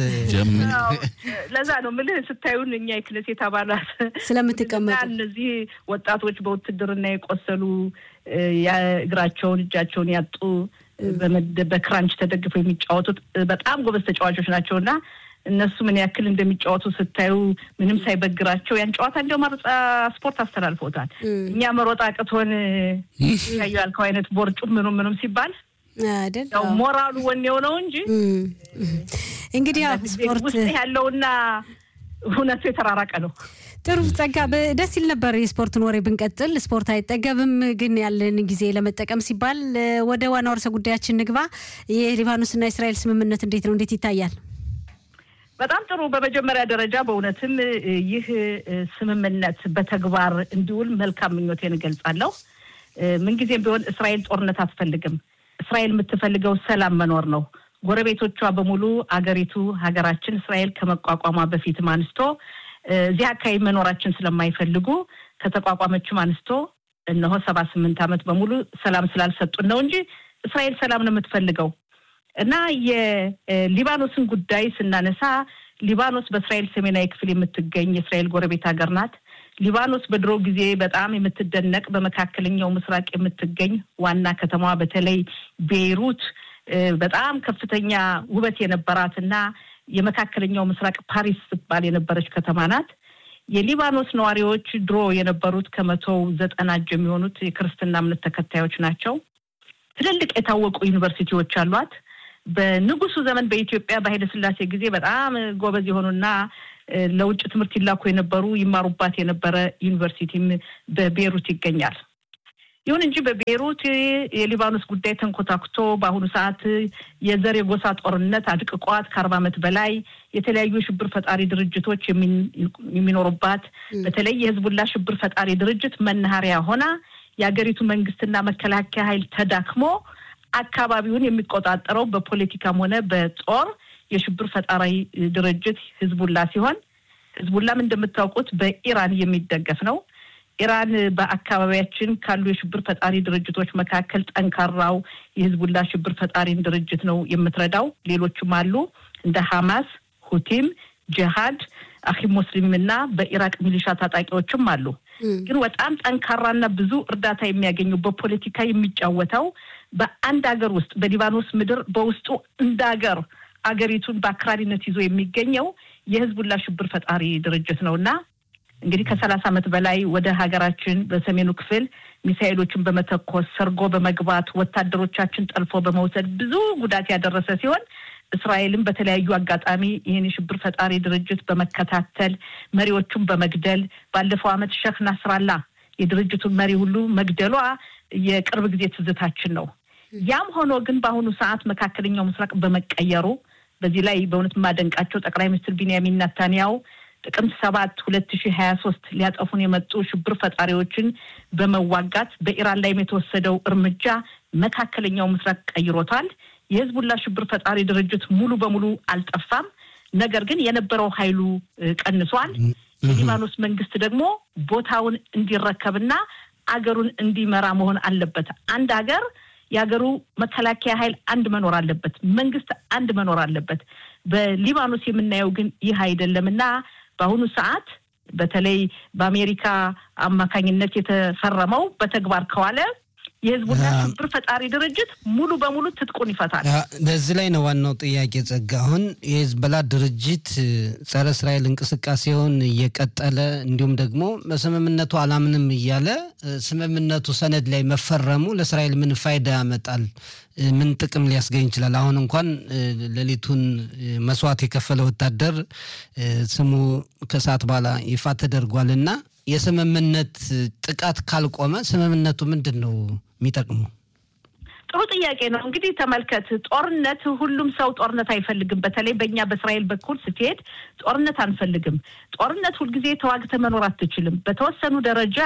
D: ለዛ ነው ምልህ ስታዩን እኛ የክነሴት አባላት
A: ስለምትቀመጡ
D: እነዚህ ወጣቶች በውትድርና የቆሰሉ እግራቸውን እጃቸውን ያጡ በክራንች ተደግፈው የሚጫወቱት በጣም ጎበዝ ተጫዋቾች ናቸው እና እነሱ ምን ያክል እንደሚጫወቱ ስታዩ ምንም ሳይበግራቸው ያን ጨዋታ እንዲያው ማርጻ ስፖርት አስተላልፎታል። እኛ መሮጥ አቅቶን ያዩ ያልከው አይነት ቦርጩም ምኑም ምኑም ሲባል
A: አይደል
D: ያው ሞራሉ ወኔው ነው እንጂ
A: እንግዲህ ያው ስፖርት
D: ውስጥ ያለውና እውነቱ የተራራቀ ነው።
A: ጥሩ ጸጋ፣ ደስ ይል ነበር የስፖርትን ወሬ ብንቀጥል። ስፖርት አይጠገብም፣ ግን ያለን ጊዜ ለመጠቀም ሲባል ወደ ዋናው ርዕሰ ጉዳያችን ንግባ። የሊባኖስና የእስራኤል ስምምነት እንዴት ነው? እንዴት ይታያል?
D: በጣም ጥሩ። በመጀመሪያ ደረጃ በእውነትም ይህ ስምምነት በተግባር እንዲውል መልካም ምኞቴን እገልጻለሁ። ምንጊዜም ቢሆን እስራኤል ጦርነት አትፈልግም። እስራኤል የምትፈልገው ሰላም መኖር ነው። ጎረቤቶቿ በሙሉ አገሪቱ ሀገራችን እስራኤል ከመቋቋሟ በፊትም አንስቶ እዚህ አካባቢ መኖራችን ስለማይፈልጉ ከተቋቋመችም አንስቶ እነሆ ሰባ ስምንት ዓመት በሙሉ ሰላም ስላልሰጡን ነው እንጂ እስራኤል ሰላም ነው የምትፈልገው። እና የሊባኖስን ጉዳይ ስናነሳ ሊባኖስ በእስራኤል ሰሜናዊ ክፍል የምትገኝ የእስራኤል ጎረቤት ሀገር ናት። ሊባኖስ በድሮ ጊዜ በጣም የምትደነቅ በመካከለኛው ምስራቅ የምትገኝ ዋና ከተማዋ በተለይ ቤይሩት በጣም ከፍተኛ ውበት የነበራት እና የመካከለኛው ምስራቅ ፓሪስ ስትባል የነበረች ከተማ ናት። የሊባኖስ ነዋሪዎች ድሮ የነበሩት ከመቶው ዘጠና እጅ የሚሆኑት የክርስትና እምነት ተከታዮች ናቸው። ትልልቅ የታወቁ ዩኒቨርሲቲዎች አሏት። በንጉሱ ዘመን በኢትዮጵያ በኃይለ ሥላሴ ጊዜ በጣም ጎበዝ የሆኑና ለውጭ ትምህርት ይላኩ የነበሩ ይማሩባት የነበረ ዩኒቨርሲቲም በቤሩት ይገኛል። ይሁን እንጂ በቤሩት የሊባኖስ ጉዳይ ተንኮታኩቶ በአሁኑ ሰዓት የዘር የጎሳ ጦርነት አድቅቋት ከአርባ ዓመት በላይ የተለያዩ የሽብር ፈጣሪ ድርጅቶች የሚኖሩባት በተለይ የህዝቡላ ሽብር ፈጣሪ ድርጅት መናኸሪያ ሆና የሀገሪቱ መንግስትና መከላከያ ኃይል ተዳክሞ አካባቢውን የሚቆጣጠረው በፖለቲካም ሆነ በጦር የሽብር ፈጣሪ ድርጅት ህዝቡላ ሲሆን ህዝቡላም እንደምታውቁት በኢራን የሚደገፍ ነው። ኢራን በአካባቢያችን ካሉ የሽብር ፈጣሪ ድርጅቶች መካከል ጠንካራው የህዝቡላ ሽብር ፈጣሪን ድርጅት ነው የምትረዳው። ሌሎችም አሉ እንደ ሐማስ፣ ሁቲም፣ ጅሃድ፣ አኪም ሙስሊም እና በኢራቅ ሚሊሻ ታጣቂዎችም አሉ። ግን በጣም ጠንካራና ብዙ እርዳታ የሚያገኘው በፖለቲካ የሚጫወተው በአንድ ሀገር ውስጥ በሊባኖስ ምድር በውስጡ እንደ ሀገር አገሪቱን በአክራሪነት ይዞ የሚገኘው የህዝቡላ ሽብር ፈጣሪ ድርጅት ነው እና እንግዲህ ከሰላሳ ዓመት በላይ ወደ ሀገራችን በሰሜኑ ክፍል ሚሳኤሎችን በመተኮስ ሰርጎ በመግባት ወታደሮቻችን ጠልፎ በመውሰድ ብዙ ጉዳት ያደረሰ ሲሆን እስራኤልም በተለያዩ አጋጣሚ ይህን የሽብር ፈጣሪ ድርጅት በመከታተል መሪዎቹን በመግደል ባለፈው ዓመት ሼክ ናስራላ የድርጅቱን መሪ ሁሉ መግደሏ የቅርብ ጊዜ ትዝታችን ነው። ያም ሆኖ ግን በአሁኑ ሰዓት መካከለኛው ምስራቅ በመቀየሩ በዚህ ላይ በእውነት የማደንቃቸው ጠቅላይ ሚኒስትር ቢንያሚን ናታንያው ጥቅምት ሰባት ሁለት ሺህ ሀያ ሶስት ሊያጠፉን የመጡ ሽብር ፈጣሪዎችን በመዋጋት በኢራን ላይም የተወሰደው እርምጃ መካከለኛው ምስራቅ ቀይሮታል። የህዝቡላ ሽብር ፈጣሪ ድርጅት ሙሉ በሙሉ አልጠፋም። ነገር ግን የነበረው ኃይሉ ቀንሷል። የሊባኖስ መንግስት ደግሞ ቦታውን እንዲረከብና አገሩን እንዲመራ መሆን አለበት። አንድ ሀገር የሀገሩ መከላከያ ኃይል አንድ መኖር አለበት። መንግስት አንድ መኖር አለበት። በሊባኖስ የምናየው ግን ይህ አይደለም እና በአሁኑ ሰዓት በተለይ በአሜሪካ አማካኝነት የተፈረመው በተግባር ከዋለ የህዝቡና ሽብር ፈጣሪ ድርጅት ሙሉ በሙሉ ትጥቁን ይፈታል።
C: በዚህ ላይ ነው ዋናው ጥያቄ ጸጋ። አሁን የህዝበላ ድርጅት ጸረ እስራኤል እንቅስቃሴውን እየቀጠለ እንዲሁም ደግሞ በስምምነቱ አላምንም እያለ ስምምነቱ ሰነድ ላይ መፈረሙ ለእስራኤል ምን ፋይዳ ያመጣል? ምን ጥቅም ሊያስገኝ ይችላል? አሁን እንኳን ሌሊቱን መስዋዕት የከፈለ ወታደር ስሙ ከሰዓት በኋላ ይፋ ተደርጓል እና የስምምነት ጥቃት ካልቆመ ስምምነቱ ምንድን ነው የሚጠቅሙ?
D: ጥሩ ጥያቄ ነው። እንግዲህ ተመልከት፣ ጦርነት ሁሉም ሰው ጦርነት አይፈልግም። በተለይ በእኛ በእስራኤል በኩል ስትሄድ ጦርነት አንፈልግም። ጦርነት ሁልጊዜ ተዋግተ መኖር አትችልም። በተወሰኑ ደረጃ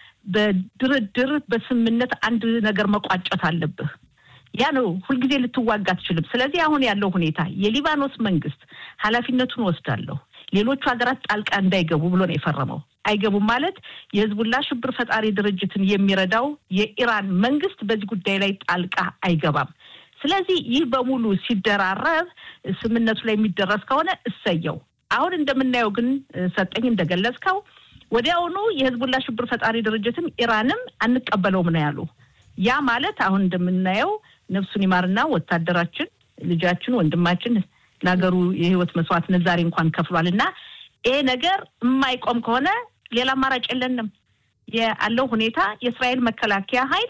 D: በድርድር በስምምነት አንድ ነገር መቋጨት አለብህ። ያ ነው ሁልጊዜ ልትዋጋ አትችልም። ስለዚህ አሁን ያለው ሁኔታ የሊባኖስ መንግስት ኃላፊነቱን ወስዳለሁ ሌሎቹ ሀገራት ጣልቃ እንዳይገቡ ብሎ ነው የፈረመው። አይገቡም ማለት የህዝቡላ ሽብር ፈጣሪ ድርጅትን የሚረዳው የኢራን መንግስት በዚህ ጉዳይ ላይ ጣልቃ አይገባም። ስለዚህ ይህ በሙሉ ሲደራረብ ስምምነቱ ላይ የሚደረስ ከሆነ እሰየው። አሁን እንደምናየው ግን ሰጠኝ እንደገለጽከው ወዲያውኑ የህዝቡላ ሽብር ፈጣሪ ድርጅትም ኢራንም አንቀበለውም ነው ያሉ። ያ ማለት አሁን እንደምናየው ነፍሱን ይማርና ወታደራችን፣ ልጃችን፣ ወንድማችን ለሀገሩ የህይወት መስዋዕትነት ዛሬ እንኳን ከፍሏል እና ይሄ ነገር የማይቆም ከሆነ ሌላ አማራጭ የለንም። ያለው ሁኔታ የእስራኤል መከላከያ ኃይል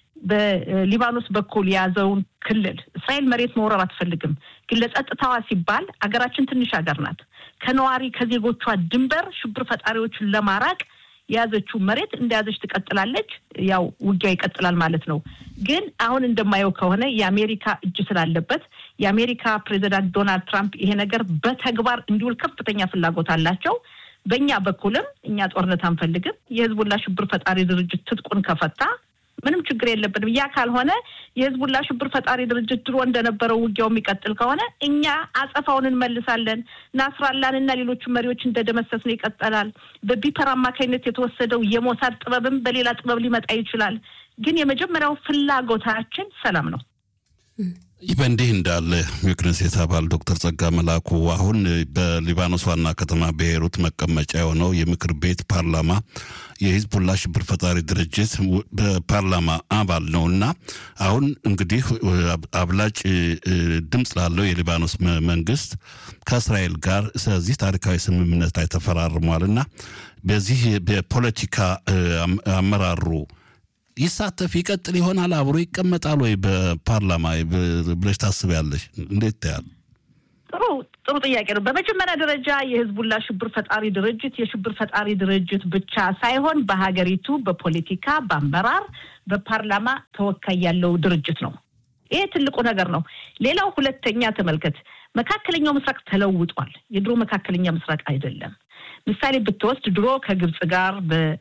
D: በሊባኖስ በኩል የያዘውን ክልል እስራኤል መሬት መውረር አትፈልግም። ግን ለጸጥታዋ ሲባል አገራችን ትንሽ ሀገር ናት። ከነዋሪ ከዜጎቿ ድንበር ሽብር ፈጣሪዎችን ለማራቅ የያዘችው መሬት እንደያዘች ትቀጥላለች። ያው ውጊያው ይቀጥላል ማለት ነው። ግን አሁን እንደማየው ከሆነ የአሜሪካ እጅ ስላለበት የአሜሪካ ፕሬዚዳንት ዶናልድ ትራምፕ ይሄ ነገር በተግባር እንዲውል ከፍተኛ ፍላጎት አላቸው። በእኛ በኩልም እኛ ጦርነት አንፈልግም። የህዝቡላ ሽብር ፈጣሪ ድርጅት ትጥቁን ከፈታ ምንም ችግር የለብንም። ያ ካልሆነ የህዝቡላ ሽብር ፈጣሪ ድርጅት ድሮ እንደነበረው ውጊያው የሚቀጥል ከሆነ እኛ አጸፋውን እንመልሳለን። ናስራላን እና ሌሎቹ መሪዎች እንደደመሰስ ነው ይቀጠላል። በቢፐር አማካኝነት የተወሰደው የሞሳድ ጥበብም በሌላ ጥበብ ሊመጣ ይችላል። ግን የመጀመሪያው ፍላጎታችን ሰላም ነው።
B: ይህ በእንዲህ እንዳለ የክኔሴት አባል ዶክተር ጸጋ መላኩ አሁን በሊባኖስ ዋና ከተማ ቤይሩት መቀመጫ የሆነው የምክር ቤት ፓርላማ የሂዝቡላ ሽብር ፈጣሪ ድርጅት በፓርላማ አባል ነው እና አሁን እንግዲህ አብላጭ ድምፅ ላለው የሊባኖስ መንግስት ከእስራኤል ጋር ስለዚህ ታሪካዊ ስምምነት ላይ ተፈራርሟል እና በዚህ በፖለቲካ አመራሩ ይሳተፍ ይቀጥል ይሆናል? አብሮ ይቀመጣል ወይ በፓርላማ ብለሽ ታስቢያለሽ? እንዴት ታያል?
D: ጥሩ ጥሩ ጥያቄ ነው። በመጀመሪያ ደረጃ የህዝቡላ ሽብር ፈጣሪ ድርጅት የሽብር ፈጣሪ ድርጅት ብቻ ሳይሆን በሀገሪቱ በፖለቲካ በአመራር በፓርላማ ተወካይ ያለው ድርጅት ነው። ይሄ ትልቁ ነገር ነው። ሌላው ሁለተኛ ተመልከት፣ መካከለኛው ምስራቅ ተለውጧል። የድሮ መካከለኛ ምስራቅ አይደለም። ምሳሌ ብትወስድ ድሮ ከግብፅ ጋር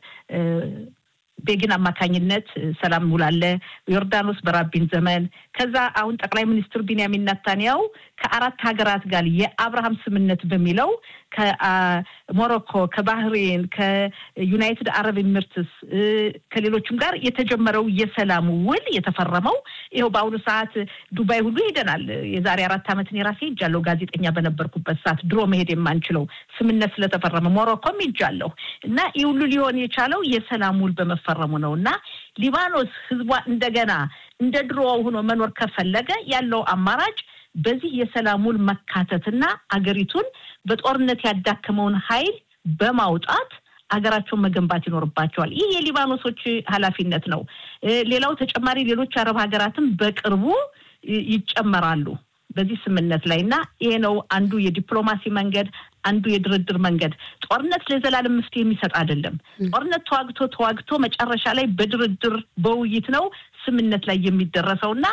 D: ቤግን አማካኝነት ሰላም ውላለ ዮርዳኖስ በራቢን ዘመን ከዛ አሁን ጠቅላይ ሚኒስትር ቢንያሚን ናታንያው ከአራት ሀገራት ጋር የአብርሃም ስምነት በሚለው ከሞሮኮ፣ ከባህሬን፣ ከዩናይትድ አረብ ኤሚሬትስ ከሌሎችም ጋር የተጀመረው የሰላም ውል የተፈረመው ይኸው በአሁኑ ሰዓት ዱባይ ሁሉ ሄደናል። የዛሬ አራት ዓመትን የራሴ ሄጃለሁ ጋዜጠኛ በነበርኩበት ሰዓት ድሮ መሄድ የማንችለው ስምነት ስለተፈረመ ሞሮኮም ሄጃለሁ እና ይህ ሁሉ ሊሆን የቻለው የሰላም ውል በመፈረሙ ነው እና ሊባኖስ ህዝቧ እንደገና እንደ ድሮ ሆኖ መኖር ከፈለገ ያለው አማራጭ በዚህ የሰላም ውል መካተትና አገሪቱን በጦርነት ያዳከመውን ኃይል በማውጣት ሀገራቸውን መገንባት ይኖርባቸዋል። ይህ የሊባኖሶች ኃላፊነት ነው። ሌላው ተጨማሪ ሌሎች አረብ ሀገራትም በቅርቡ ይጨመራሉ በዚህ ስምምነት ላይ እና ይሄ ነው አንዱ የዲፕሎማሲ መንገድ፣ አንዱ የድርድር መንገድ። ጦርነት ለዘላለም መፍትሄ የሚሰጥ አይደለም። ጦርነት ተዋግቶ ተዋግቶ መጨረሻ ላይ በድርድር በውይይት ነው ስምምነት ላይ የሚደረሰው እና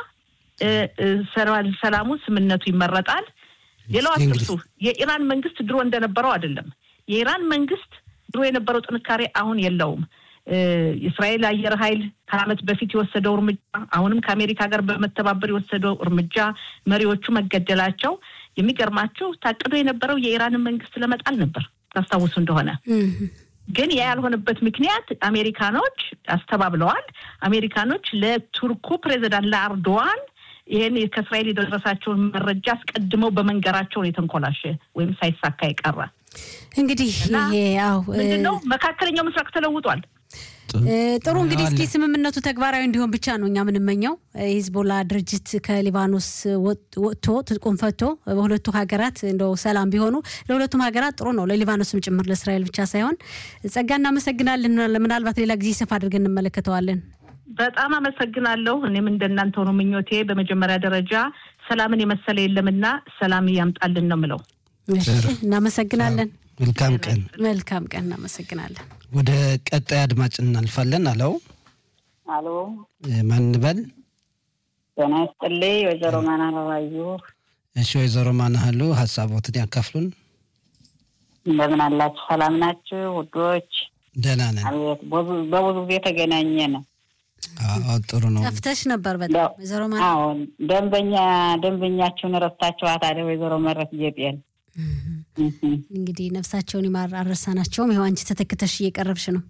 D: ሰላሙ ስምምነቱ ይመረጣል። ሌላው አትርሱ፣ የኢራን መንግስት ድሮ እንደነበረው አይደለም። የኢራን መንግስት ድሮ የነበረው ጥንካሬ አሁን የለውም። የእስራኤል አየር ኃይል ከዓመት በፊት የወሰደው እርምጃ አሁንም ከአሜሪካ ጋር በመተባበር የወሰደው እርምጃ መሪዎቹ መገደላቸው የሚገርማቸው ታቅዶ የነበረው የኢራንን መንግስት ለመጣል ነበር። ታስታውሱ እንደሆነ ግን ያ ያልሆነበት ምክንያት አሜሪካኖች አስተባብለዋል። አሜሪካኖች ለቱርኩ ፕሬዚዳንት ለአርዶዋን ይህን ከእስራኤል የደረሳቸውን መረጃ አስቀድመው በመንገራቸው ነው የተንኮላሸ ወይም ሳይሳካ የቀረ።
A: እንግዲህ ይሄ ያው
D: ምንድነው መካከለኛው ምስራቅ ተለውጧል።
A: ጥሩ እንግዲህ እስኪ ስምምነቱ ተግባራዊ እንዲሆን ብቻ ነው እኛ የምንመኘው። የሂዝቦላ ድርጅት ከሊባኖስ ወጥቶ ትጥቁን ፈቶ በሁለቱ ሀገራት እንደው ሰላም ቢሆኑ ለሁለቱም ሀገራት ጥሩ ነው፣ ለሊባኖስም ጭምር ለእስራኤል ብቻ ሳይሆን። ጸጋ እናመሰግናለን። ምናልባት ሌላ ጊዜ ሰፋ አድርገን እንመለከተዋለን።
D: በጣም አመሰግናለሁ። እኔም እንደናንተው ነው ምኞቴ። በመጀመሪያ ደረጃ ሰላምን የመሰለ የለምና ሰላም ያምጣልን ነው ምለው።
A: እናመሰግናለን።
C: መልካም ቀን።
A: መልካም ቀን። እናመሰግናለን።
C: ወደ ቀጣይ አድማጭ እናልፋለን። አለው
E: አሎ፣
C: ማን እንበል?
E: ጤና ይስጥልኝ ወይዘሮ ማናባዩ።
C: እሺ፣ ወይዘሮ ማናህሉ ሀሳቦትን ያካፍሉን።
E: እንደምን አላችሁ? ሰላም ናችሁ ውዶች?
C: ደህና ነን።
E: አቤት፣ በብዙ ጊዜ ተገናኘን።
C: አዎ፣ ጥሩ ነው።
A: ጠፍተሽ ነበር በጣም ወይዘሮ ማ
E: አዎ፣ ደንበኛ ደንበኛችሁን ረስታችኋት አለ ወይዘሮ መረት ጌጤን
A: እንግዲህ ነፍሳቸውን ይማር አልረሳናቸውም። ይኸው አንቺ ተተክተሽ እየቀረብሽ ነው።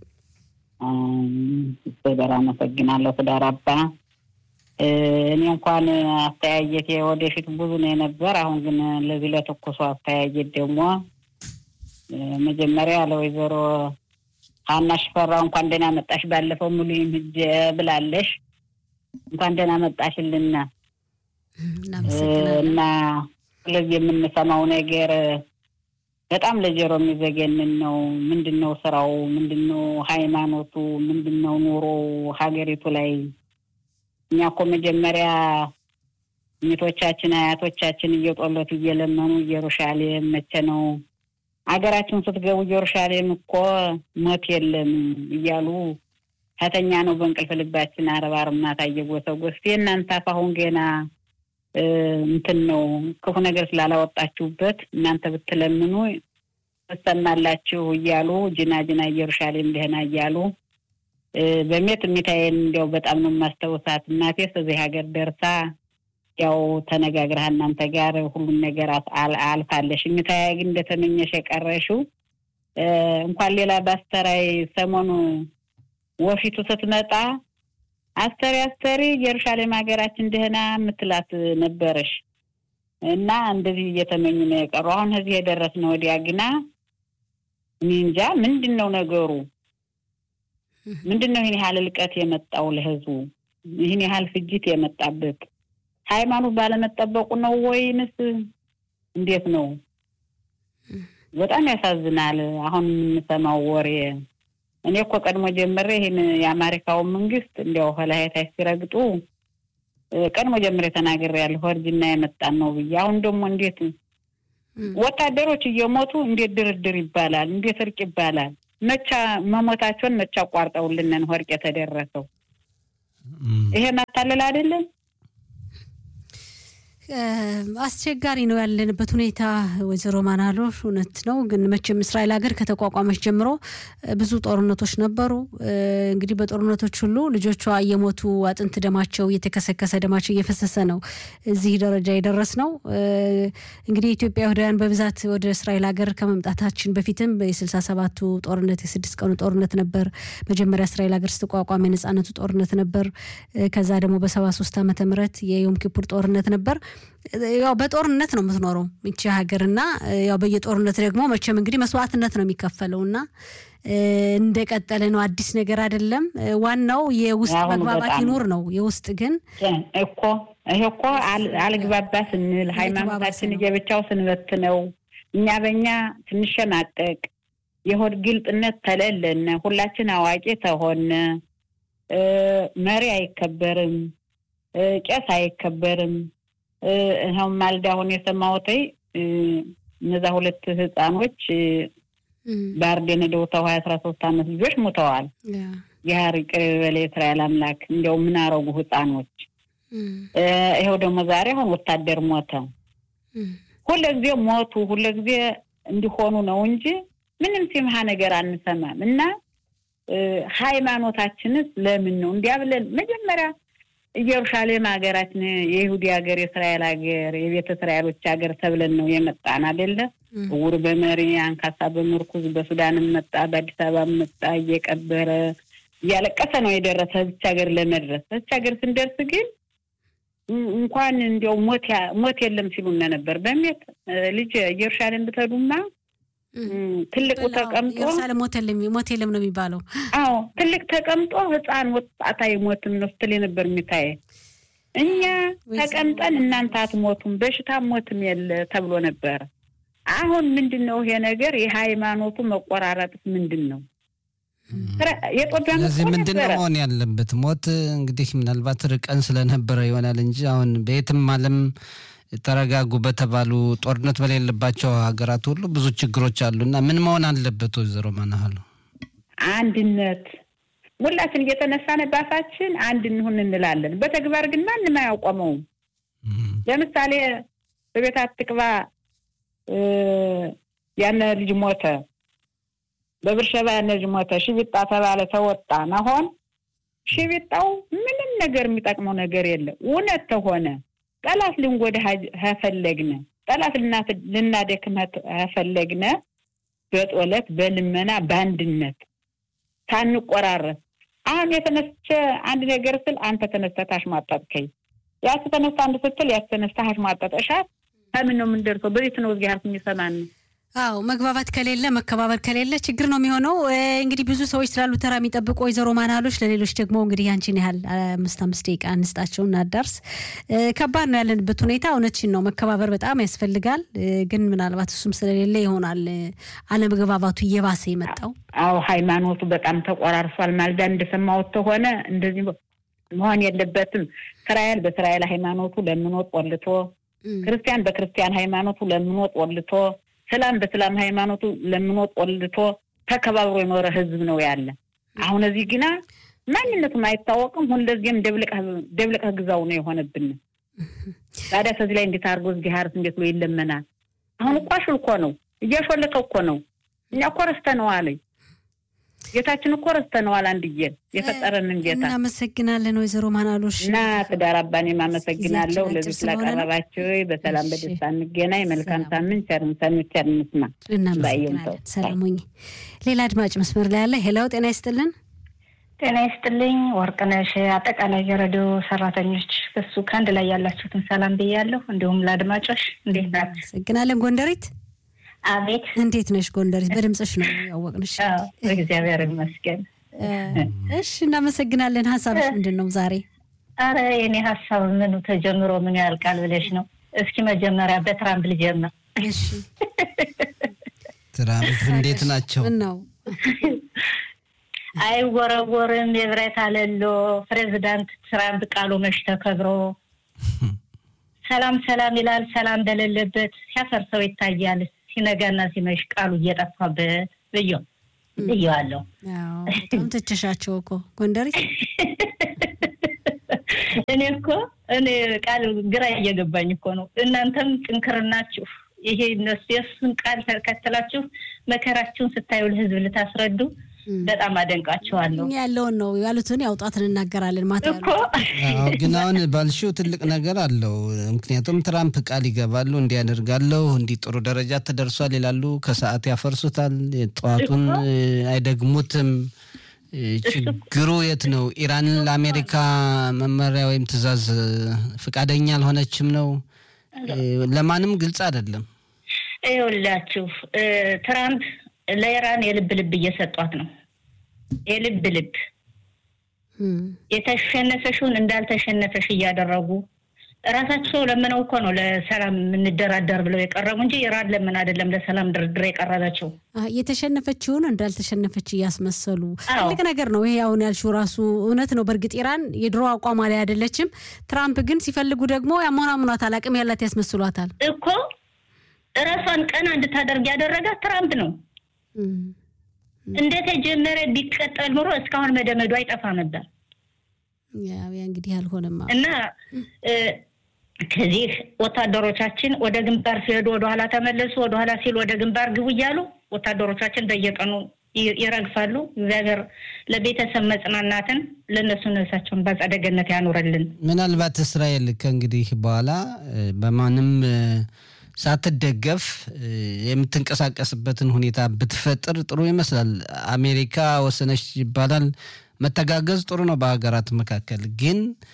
E: በደር አመሰግናለሁ። ትዳር አባ እኔ እንኳን አስተያየት ወደፊት ብዙ ነው የነበር። አሁን ግን ለዚህ ለትኩሱ አስተያየት ደግሞ መጀመሪያ ለወይዘሮ ሀና ሽፈራው እንኳን ደህና መጣሽ፣ ባለፈው ሙሉ ሂጅ ብላለሽ። እንኳን ደህና መጣሽልና እና ስለዚህ የምንሰማው ነገር በጣም ለጆሮ የሚዘገንን ነው። ምንድን ነው ስራው? ምንድን ነው ሃይማኖቱ? ምንድን ነው ኑሮ ሀገሪቱ ላይ? እኛ እኮ መጀመሪያ ሚቶቻችን አያቶቻችን እየጦለት እየለመኑ ኢየሩሳሌም መቼ ነው ሀገራችን ስትገቡ ኢየሩሳሌም እኮ ሞት የለም እያሉ ከተኛ ነው በእንቅልፍ ልባችን አረብ አርብ ማታ እየጎሰጎስ የእናንተ አፍ አሁን ገና እንትን ነው ክፉ ነገር ስላላወጣችሁበት እናንተ ብትለምኑ ትሰማላችሁ እያሉ ጅና ጅና ኢየሩሳሌም ደህና እያሉ በሜት ሚታዬን እንዲያው በጣም ነው የማስታውሳት። እናቴ እዚህ ሀገር ደርሳ ያው ተነጋግረህ እናንተ ጋር ሁሉን ነገር አልፋለሽ። ሚታዬ ግን እንደተመኘሽ የቀረሽው እንኳን ሌላ በአስተራይ ሰሞኑ ወፊቱ ስትመጣ አስተሪ አስተሪ ኢየሩሳሌም ሀገራችን ደህና የምትላት ነበረሽ እና እንደዚህ እየተመኙ ነው የቀሩ። አሁን እዚህ የደረስነው ወዲያ ግና እኔ እንጃ ምንድን ነው ነገሩ? ምንድን ነው ይህን ያህል እልቀት የመጣው ለህዝቡ? ይህን ያህል ፍጅት የመጣበት ሃይማኖት ባለመጠበቁ ነው ወይንስ እንዴት ነው? በጣም ያሳዝናል። አሁን የምንሰማው ወሬ እኔ እኮ ቀድሞ ጀምሬ ይህን የአሜሪካውን መንግስት እንዲያው ከላይታች ሲረግጡ ቀድሞ ጀምሬ ተናግሬያለሁ። እርጅና የመጣን ነው ብዬ። አሁን ደግሞ እንዴት ወታደሮች እየሞቱ እንዴት ድርድር ይባላል? እንዴት እርቅ ይባላል? መቻ መሞታቸውን መቻ አቋርጠውልንን ወርቅ የተደረሰው ይሄ ማታለል አይደለም?
A: አስቸጋሪ ነው ያለንበት ሁኔታ። ወይዘሮ ማናሎ እውነት ነው። ግን መቼም እስራኤል ሀገር ከተቋቋመች ጀምሮ ብዙ ጦርነቶች ነበሩ። እንግዲህ በጦርነቶች ሁሉ ልጆቿ እየሞቱ አጥንት ደማቸው እየተከሰከሰ ደማቸው እየፈሰሰ ነው እዚህ ደረጃ የደረስ ነው። እንግዲህ ኢትዮጵያውያን በብዛት ወደ እስራኤል ሀገር ከመምጣታችን በፊትም የስልሳ ሰባቱ ጦርነት የስድስት ቀኑ ጦርነት ነበር። መጀመሪያ እስራኤል ሀገር ስትቋቋም የነጻነቱ ጦርነት ነበር። ከዛ ደግሞ በሰባ ሶስት ዓመተ ምህረት የዮም ኪፑር ጦርነት ነበር። ያው በጦርነት ነው የምትኖረው ይቺ ሀገር እና ያው በየጦርነት ደግሞ መቼም እንግዲህ መስዋዕትነት ነው የሚከፈለው እና እንደቀጠለ ነው። አዲስ ነገር አይደለም። ዋናው የውስጥ መግባባት ይኑር ነው። የውስጥ ግን
E: እኮ ይሄ እኮ አልግባባ ስንል ሃይማኖታችን እየብቻው ስንበት ነው እኛ በእኛ ስንሸማቀቅ የሆድ ግልጥነት ተለለን ሁላችን አዋቂ ተሆነ መሪ አይከበርም፣ ቄስ አይከበርም። ይኸውም ማልዳ አሁን የሰማሁት እነዛ ሁለት ህፃኖች ባርዴን ሄደው ተው ሀያ አስራ ሶስት አመት ልጆች ሞተዋል። የሀሪ ቅር በለ የእስራኤል አምላክ እንዲያው ምን አረጉ ህፃኖች? ይኸው ደግሞ ዛሬ አሁን ወታደር ሞተ። ሁለጊዜ ሞቱ፣ ሁለጊዜ እንዲሆኑ ነው እንጂ ምንም ሲምሃ ነገር አንሰማም። እና ሃይማኖታችንስ ለምን ነው እንዲያ ብለን መጀመሪያ ኢየሩሳሌም ሀገራችን የይሁዲ ሀገር፣ የእስራኤል ሀገር፣ የቤተ እስራኤሎች ሀገር ተብለን ነው የመጣን አይደለ? እውር በመሪ አንካሳ በምርኩዝ በሱዳንም መጣ፣ በአዲስ አበባ መጣ፣ እየቀበረ እያለቀሰ ነው የደረሰ እዚች ሀገር ለመድረስ። እዚች ሀገር ስንደርስ ግን እንኳን እንዲያው ሞት የለም ሲሉነ ነበር። በሜት ልጅ ኢየሩሳሌም ብትሄዱማ ትልቁ ተቀምጦ
A: ኢየሩሳሌም ሞት የለም ነው የሚባለው።
E: አዎ ትልቅ ተቀምጦ ህፃን ወጣት አይሞትም ነው ስትል ነበር የሚታየ። እኛ ተቀምጠን እናንተ አትሞቱም፣ በሽታ ሞትም የለ ተብሎ ነበረ። አሁን ምንድን ነው ይሄ ነገር? የሃይማኖቱ መቆራረጥስ ምንድን ነው?
C: ስለዚህ ምንድን ነው መሆን ያለበት? ሞት እንግዲህ ምናልባት ርቀን ስለነበረ ይሆናል እንጂ አሁን በየትም ዓለም ተረጋጉ በተባሉ ጦርነት በሌለባቸው ሀገራት ሁሉ ብዙ ችግሮች አሉ እና ምን መሆን አለበት? ወይዘሮ ማናሃሉ
E: አንድነት ሁላችን እየተነሳን ባፋችን አንድ እንሁን እንላለን። በተግባር ግን ማንም አያውቆመውም። ለምሳሌ በቤት አትቅባ ያነ ልጅ ሞተ፣ በብርሸባ ያነ ልጅ ሞተ፣ ሽቢጣ ተባለ ተወጣ ናሆን ሽቢጣው ምንም ነገር የሚጠቅመው ነገር የለም። እውነት ተሆነ ጠላት ልንጎዳ ፈለግነ ጠላት ልናደክም ፈለግነ በጦለት በልመና በአንድነት ሳንቆራረስ አሁን የተነስቸ አንድ ነገር ስል አንተ ተነስተህ ታሽሟጠጥከኝ፣ ያቺ ተነስታ አንድ ስትል ያቺ ተነስታ ታሽሟጠጠሻት ከምን ነው የምንደርሰው? በቤት ነው እግዚአብሔር የሚሰማን ነው።
A: አዎ መግባባት ከሌለ መከባበር ከሌለ ችግር ነው የሚሆነው። እንግዲህ ብዙ ሰዎች ስላሉ ተራ የሚጠብቁ ወይዘሮ ማናሎች፣ ለሌሎች ደግሞ እንግዲህ ያንቺን ያህል አምስት አምስት ደቂቃ እንስጣቸው እናዳርስ። ከባድ ነው ያለንበት ሁኔታ። እውነትሽን ነው መከባበር በጣም ያስፈልጋል። ግን ምናልባት እሱም ስለሌለ ይሆናል አለመግባባቱ እየባሰ የመጣው።
E: አዎ ሃይማኖቱ በጣም ተቆራርሷል። ማልዳ እንደሰማሁት ከሆነ እንደዚህ መሆን የለበትም። እስራኤል በእስራኤል ሃይማኖቱ ለምኖ ቆልቶ፣ ክርስቲያን በክርስቲያን ሃይማኖቱ ለምኖ ቆልቶ ሰላም በሰላም ሃይማኖቱ ለምኖ ቆልቶ ተከባብሮ የኖረ ህዝብ ነው ያለ። አሁን እዚህ ግና ማንነቱም አይታወቅም። ሁለዚህም ደብልቀ ግዛው ነው የሆነብን። ታዲያ ከዚህ ላይ እንዴት አድርጎ እዚህ ሀርስ እንዴት ብሎ ይለመናል? አሁን እኮ አሽልኮ ነው እያሾለከ እኮ ነው። እኛ እኮ ረስተነዋል። ጌታችን እኮ ረስተነዋል። አንድዬን የፈጠረንን ጌታ
A: እናመሰግናለን። ወይዘሮ ማናሎሽ
E: እና ትዳር አባኔም አመሰግናለሁ። ለዚህ ስላቀረባቸው በሰላም በደስታ እንገናኝ። መልካም ሳምንት። ቸርን ሰንት ቸር እንስማ።
A: እናመሰግናለን። ሰላሙኝ። ሌላ አድማጭ መስመር ላይ ያለ ሄላው ጤና ይስጥልን።
F: ጤና ይስጥልኝ ወርቅነሽ፣ አጠቃላይ የሬዲዮ ሰራተኞች በሱ ከአንድ ላይ ያላችሁትን ሰላም ብያለሁ። እንዲሁም ለአድማጮች እንዴት ናቸው?
A: አመሰግናለን። ጎንደሪት
F: አቤት
A: እንዴት ነሽ ጎንደሪት? በድምፅሽ ነው ያወቅንሽ።
F: እግዚአብሔር ይመስገን።
A: እሺ እናመሰግናለን። ሀሳብሽ ምንድን ነው ዛሬ?
F: አረ የኔ ሀሳብ ምኑ ተጀምሮ ምኑ ያልቃል ብለሽ ነው። እስኪ መጀመሪያ በትራምፕ ልጀምር።
A: እሺ
C: ትራምፕ እንዴት ናቸው?
A: ነው
F: አይወረወርም የብረት አለሎ ፕሬዚዳንት ትራምፕ ቃሉ መች ተከብሮ ሰላም ሰላም ይላል። ሰላም በሌለበት ሲያፈርሰው ይታያል። ሲነጋና ሲመሽ ቃሉ እየጠፋበት ብዮ ብየዋለሁ።
A: በጣም ትችሻቸው እኮ ጎንደሪ።
F: እኔ እኮ እኔ ቃል ግራ እየገባኝ እኮ ነው። እናንተም ጥንክርናችሁ ይሄ እነሱ የእሱን ቃል ተከትላችሁ መከራችሁን ስታዩ ለህዝብ ልታስረዱ በጣም አደንቃቸዋለሁ።
A: ያለውን ነው ያሉትን ያውጣት እንናገራለን ማታ
F: እኮ
C: ግን አሁን ባልሽው ትልቅ ነገር አለው። ምክንያቱም ትራምፕ ቃል ይገባሉ፣ እንዲያደርጋለሁ እንዲህ ጥሩ ደረጃ ተደርሷል ይላሉ፣ ከሰዓት ያፈርሱታል፣ ጠዋቱን አይደግሙትም። ችግሩ የት ነው? ኢራን ለአሜሪካ መመሪያ ወይም ትዕዛዝ ፈቃደኛ አልሆነችም ነው። ለማንም ግልጽ አይደለም።
F: ይኸውላችሁ ትራምፕ ለኢራን የልብ ልብ እየሰጧት ነው። የልብ ልብ የተሸነፈሽውን እንዳልተሸነፈሽ እያደረጉ እራሳቸው ለምነው እኮ ነው ለሰላም የምንደራደር ብለው የቀረቡ እንጂ ኢራን ለምን አይደለም ለሰላም ድርድር የቀረበችው።
A: የተሸነፈችውን እንዳልተሸነፈች እያስመሰሉ ትልቅ ነገር ነው ይሄ አሁን ያልሽው ራሱ እውነት ነው። በእርግጥ ኢራን የድሮ አቋሟ ላይ አይደለችም። ትራምፕ ግን ሲፈልጉ ደግሞ ያሞናሙኗታል፣ አቅም ያላት ያስመስሏታል
F: እኮ እራሷን ቀና እንድታደርግ ያደረጋት ትራምፕ ነው። እንደተጀመረ ቢቀጠል ኑሮ እስካሁን መደመዱ አይጠፋ ነበር።
A: ያ እንግዲህ አልሆነም
F: እና ከዚህ ወታደሮቻችን ወደ ግንባር ሲሄዱ ወደኋላ ተመለሱ፣ ወደኋላ ሲሉ ወደ ግንባር ግቡ እያሉ ወታደሮቻችን በየቀኑ ይረግፋሉ። እግዚአብሔር ለቤተሰብ መጽናናትን ለእነሱ ነፍሳቸውን በአጸደ ገነት ያኑርልን።
C: ምናልባት እስራኤል ከእንግዲህ በኋላ በማንም ሳትደገፍ የምትንቀሳቀስበትን ሁኔታ ብትፈጥር ጥሩ ይመስላል። አሜሪካ ወሰነች ይባላል። መተጋገዝ ጥሩ ነው በሀገራት መካከል ግን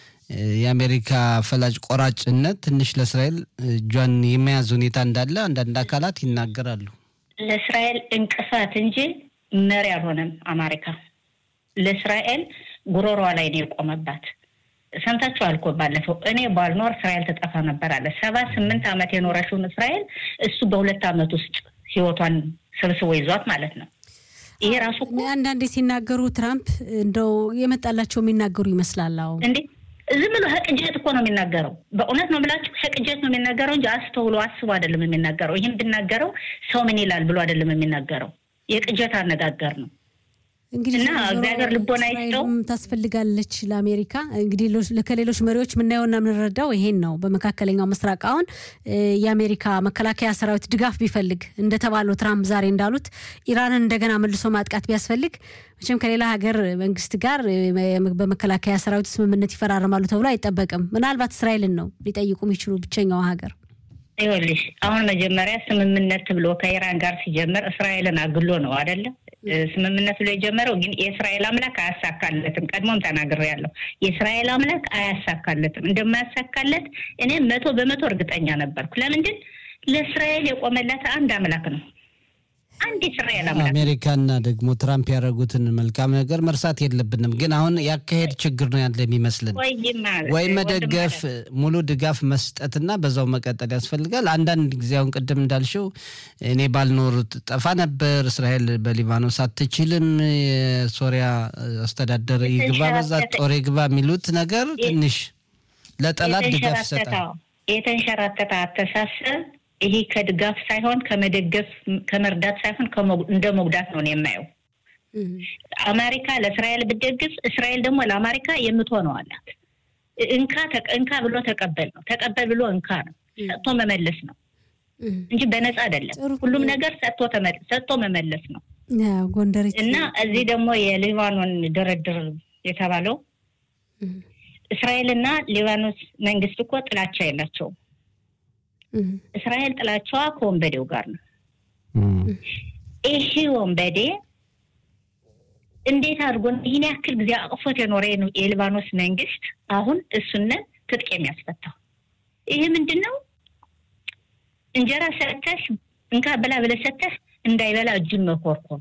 C: የአሜሪካ ፈላጭ ቆራጭነት ትንሽ ለእስራኤል እጇን የመያዝ ሁኔታ እንዳለ አንዳንድ አካላት ይናገራሉ።
F: ለእስራኤል እንቅፋት እንጂ መሪ አልሆነም። አሜሪካ ለእስራኤል ጉሮሯ ላይ ነው የቆመባት። ሰምታችኋል እኮ ባለፈው እኔ ባልኖር እስራኤል ትጠፋ ነበር አለ። ሰባ ስምንት ዓመት የኖረችውን እስራኤል እሱ በሁለት ዓመት ውስጥ ህይወቷን ሰብስቦ ይዟት ማለት ነው። ይሄ ራሱ
A: አንዳንዴ ሲናገሩ ትራምፕ እንደው የመጣላቸው የሚናገሩ ይመስላል። አዎ
F: እንዴ ዝም ብሎ ህቅጀት እኮ ነው የሚናገረው። በእውነት ነው ብላችሁ ህቅጀት ነው የሚናገረው እንጂ አስተውሎ አስቦ አይደለም የሚናገረው። ይህን ብናገረው ሰው ምን ይላል ብሎ አይደለም የሚናገረው። የቅጀት አነጋገር ነው።
A: እንግዲህ
F: እና እግዚአብሔር ልቦና ይስጠው።
A: ታስፈልጋለች ለአሜሪካ። እንግዲህ ከሌሎች መሪዎች የምናየውና የምንረዳው ይሄን ነው። በመካከለኛው ምስራቅ አሁን የአሜሪካ መከላከያ ሰራዊት ድጋፍ ቢፈልግ እንደተባለው ትራምፕ ዛሬ እንዳሉት ኢራንን እንደገና መልሶ ማጥቃት ቢያስፈልግ መቼም ከሌላ ሀገር መንግስት ጋር በመከላከያ ሰራዊት ስምምነት ይፈራረማሉ ተብሎ አይጠበቅም። ምናልባት እስራኤልን ነው ሊጠይቁ የሚችሉ ብቸኛው ሀገር።
F: ይኸውልሽ አሁን መጀመሪያ ስምምነት ብሎ ከኢራን ጋር ሲጀምር እስራኤልን አግሎ ነው አይደለም ስምምነት ብሎ የጀመረው ግን የእስራኤል አምላክ አያሳካለትም። ቀድሞም ተናግሬያለሁ። የእስራኤል አምላክ አያሳካለትም። እንደማያሳካለት እኔ መቶ በመቶ እርግጠኛ ነበርኩ። ለምንድን ለእስራኤል የቆመላት አንድ አምላክ ነው። አንድ እስራኤል አምላክ
C: አሜሪካና ደግሞ ትራምፕ ያደረጉትን መልካም ነገር መርሳት የለብንም። ግን አሁን ያካሄድ ችግር ነው ያለ የሚመስልን። ወይ መደገፍ፣ ሙሉ ድጋፍ መስጠትና በዛው መቀጠል ያስፈልጋል። አንዳንድ ጊዜ አሁን ቅድም እንዳልሽው እኔ ባልኖር ጠፋ ነበር፣ እስራኤል በሊባኖስ አትችልም፣ የሶሪያ አስተዳደር ይግባ፣ በዛ ጦር ይግባ የሚሉት ነገር ትንሽ ለጠላት ድጋፍ ይሰጣል።
F: የተንሸራተተ አስተሳሰብ ይሄ ከድጋፍ ሳይሆን ከመደገፍ ከመርዳት ሳይሆን እንደ መጉዳት ነው የማየው። አሜሪካ ለእስራኤል ብደግፍ እስራኤል ደግሞ ለአሜሪካ የምትሆነው አላት። እንካ እንካ ብሎ ተቀበል ነው፣ ተቀበል ብሎ እንካ ነው፣ ሰጥቶ መመለስ ነው እንጂ በነፃ አይደለም። ሁሉም ነገር ሰጥቶ መመለስ ነው።
A: ጎንደር
F: እና እዚህ ደግሞ የሊባኖን ድርድር የተባለው እስራኤልና ሊባኖስ መንግስት እኮ ጥላቻ የላቸውም። እስራኤል ጥላቻዋ ከወንበዴው ጋር ነው። ይሄ ወንበዴ እንዴት አድርጎ ይህን ያክል ጊዜ አቅፎት የኖረ የሊባኖስ መንግስት አሁን እሱነን ትጥቅ የሚያስፈታው ይሄ ምንድን ነው? እንጀራ ሰተሽ እንካ ብላ ብለህ ሰተሽ እንዳይበላ እጁን መኮርኮም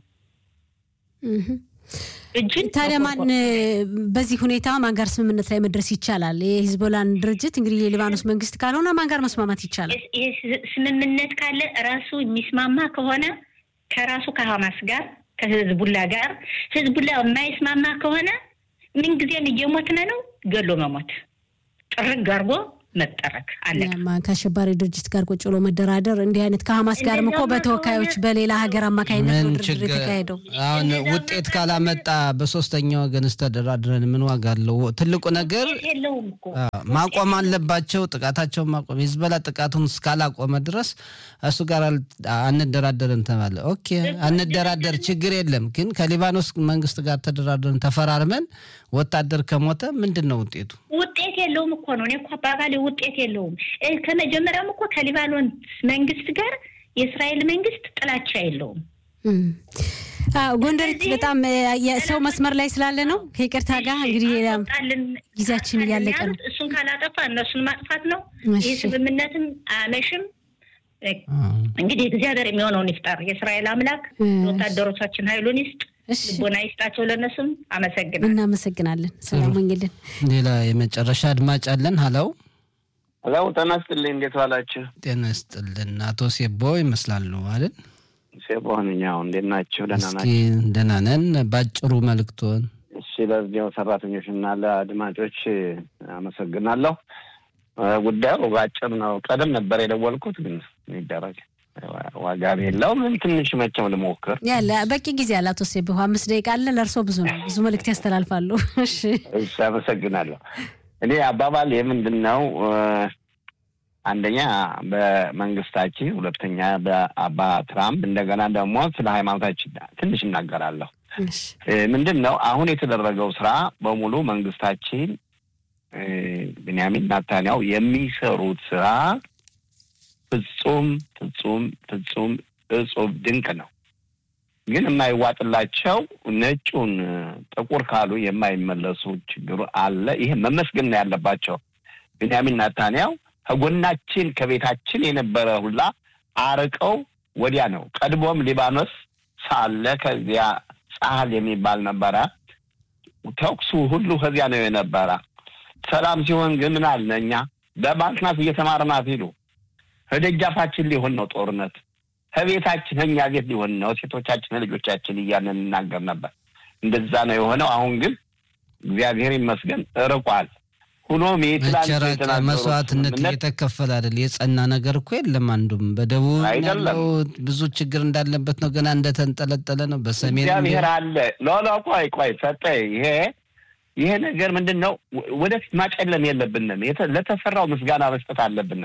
A: እጅን ታዲያ ማን በዚህ ሁኔታ ማን ጋር ስምምነት ላይ መድረስ ይቻላል? የሂዝቦላን ድርጅት እንግዲህ የሊባኖስ መንግስት ካልሆነ ማን ጋር መስማማት ይቻላል?
F: ይህ ስምምነት ካለ ራሱ የሚስማማ ከሆነ ከራሱ ከሀማስ ጋር ከህዝቡላ ጋር ህዝቡላ የማይስማማ ከሆነ ምንጊዜም እየሞትነ ነው ገሎ መሞት ጥርግ አድርጎ መጠረግ አለ።
A: ከአሸባሪ ድርጅት ጋር ቁጭ ብሎ መደራደር እንዲህ አይነት ከሀማስ ጋርም እኮ በተወካዮች በሌላ ሀገር አማካኝነት ነው ድርድር የተካሄደው።
C: አሁን ውጤት ካላመጣ በሶስተኛ ወገንስ ተደራድረን ምን ዋጋ አለው? ትልቁ ነገር ማቆም አለባቸው። ጥቃታቸውን ማቆም ሂዝቦላ ጥቃቱን እስካላቆመ ድረስ እሱ ጋር አንደራደርን ተባለ። ኦኬ አንደራደር፣ ችግር የለም ግን ከሊባኖስ መንግስት ጋር ተደራድረን ተፈራርመን ወታደር ከሞተ ምንድን ነው ውጤቱ?
F: ውጤት የለውም እኮ ነው። እኔ እኮ አባባሌ ውጤት የለውም። ከመጀመሪያም እኮ ከሊባኖን መንግስት ጋር የእስራኤል መንግስት ጥላቻ የለውም።
A: ጎንደሪት በጣም የሰው መስመር ላይ ስላለ ነው ከይቅርታ ጋር እንግዲህ ጊዜያችን እያለቀ ነው።
F: እሱን ካላጠፋ እነሱን ማጥፋት ነው። ይህ ስምምነትም አያመሽም። እንግዲህ እግዚአብሔር የሚሆነውን ይፍጠር። የእስራኤል አምላክ ወታደሮቻችን ኃይሉን ይስጥ፣ ልቦና ይስጣቸው። ለእነሱም አመሰግናል።
A: እናመሰግናለን። ሰላም ሆኝልን።
C: ሌላ የመጨረሻ አድማጭ አለን። ሀለው
G: ሀለው፣ ጤና ይስጥልኝ። እንዴት ዋላችሁ?
C: ጤና ይስጥልን። አቶ ሴቦ ይመስላሉ አይደል?
G: ሴቦ ነኛው። እንዴት ናቸው? ደህና
C: እስኪ
G: ናቸው?
C: ደህና ነን። ባጭሩ መልእክቶን
G: እሺ፣ ለዚያው ሰራተኞች እና ለአድማጮች አመሰግናለሁ። ጉዳዩ በአጭር ነው። ቀደም ነበር የደወልኩት ግን ይደረግ ዋጋ የለውም። ግን ትንሽ መቼም ልሞክር።
A: ያለ በቂ ጊዜ አለ። አቶ ሴብሁ አምስት ደቂቃ አለ። ለእርሶ ብዙ ነው። ብዙ መልእክት ያስተላልፋሉ። እሺ
G: እሺ፣ አመሰግናለሁ። እኔ አባባል የምንድን ነው አንደኛ በመንግስታችን፣ ሁለተኛ በአባ ትራምፕ፣ እንደገና ደግሞ ስለ ሃይማኖታችን ትንሽ እናገራለሁ። ምንድን ነው አሁን የተደረገው ስራ በሙሉ መንግስታችን ብንያሚን ናታንያው የሚሰሩት ስራ ፍጹም ፍጹም ፍጹም እጹብ ድንቅ ነው። ግን የማይዋጥላቸው ነጩን ጥቁር ካሉ የማይመለሱ ችግሩ አለ። ይሄ መመስገን ነው ያለባቸው። ብንያሚን ናታንያው ከጎናችን ከቤታችን የነበረ ሁላ አርቀው ወዲያ ነው። ቀድሞም ሊባኖስ ሳለ ከዚያ ጻህል የሚባል ነበረ። ተኩሱ ሁሉ ከዚያ ነው የነበረ። ሰላም ሲሆን ግን ምን አለ እኛ በባንክናት እየተማርናት ሂዱ ከደጃፋችን ሊሆን ነው ጦርነት ከቤታችን ከኛ ቤት ሊሆን ነው ሴቶቻችን ልጆቻችን እያልን እንናገር ነበር። እንደዛ ነው የሆነው። አሁን ግን እግዚአብሔር ይመስገን ርቋል። ሁኖም
C: መቸራቅ መስዋዕትነት እየተከፈለ አይደል? የጸና ነገር እኮ የለም። አንዱም በደቡብ ያለው ብዙ ችግር እንዳለበት ነው፣ ገና እንደተንጠለጠለ ነው። በሰሜን
G: እግዚአብሔር አለ። ሎሎ ቆይ ቆይ ሰጠ ይሄ ይሄ ነገር ምንድን ነው? ወደፊት ማጨለም የለብንም። ለተሰራው ምስጋና መስጠት አለብን።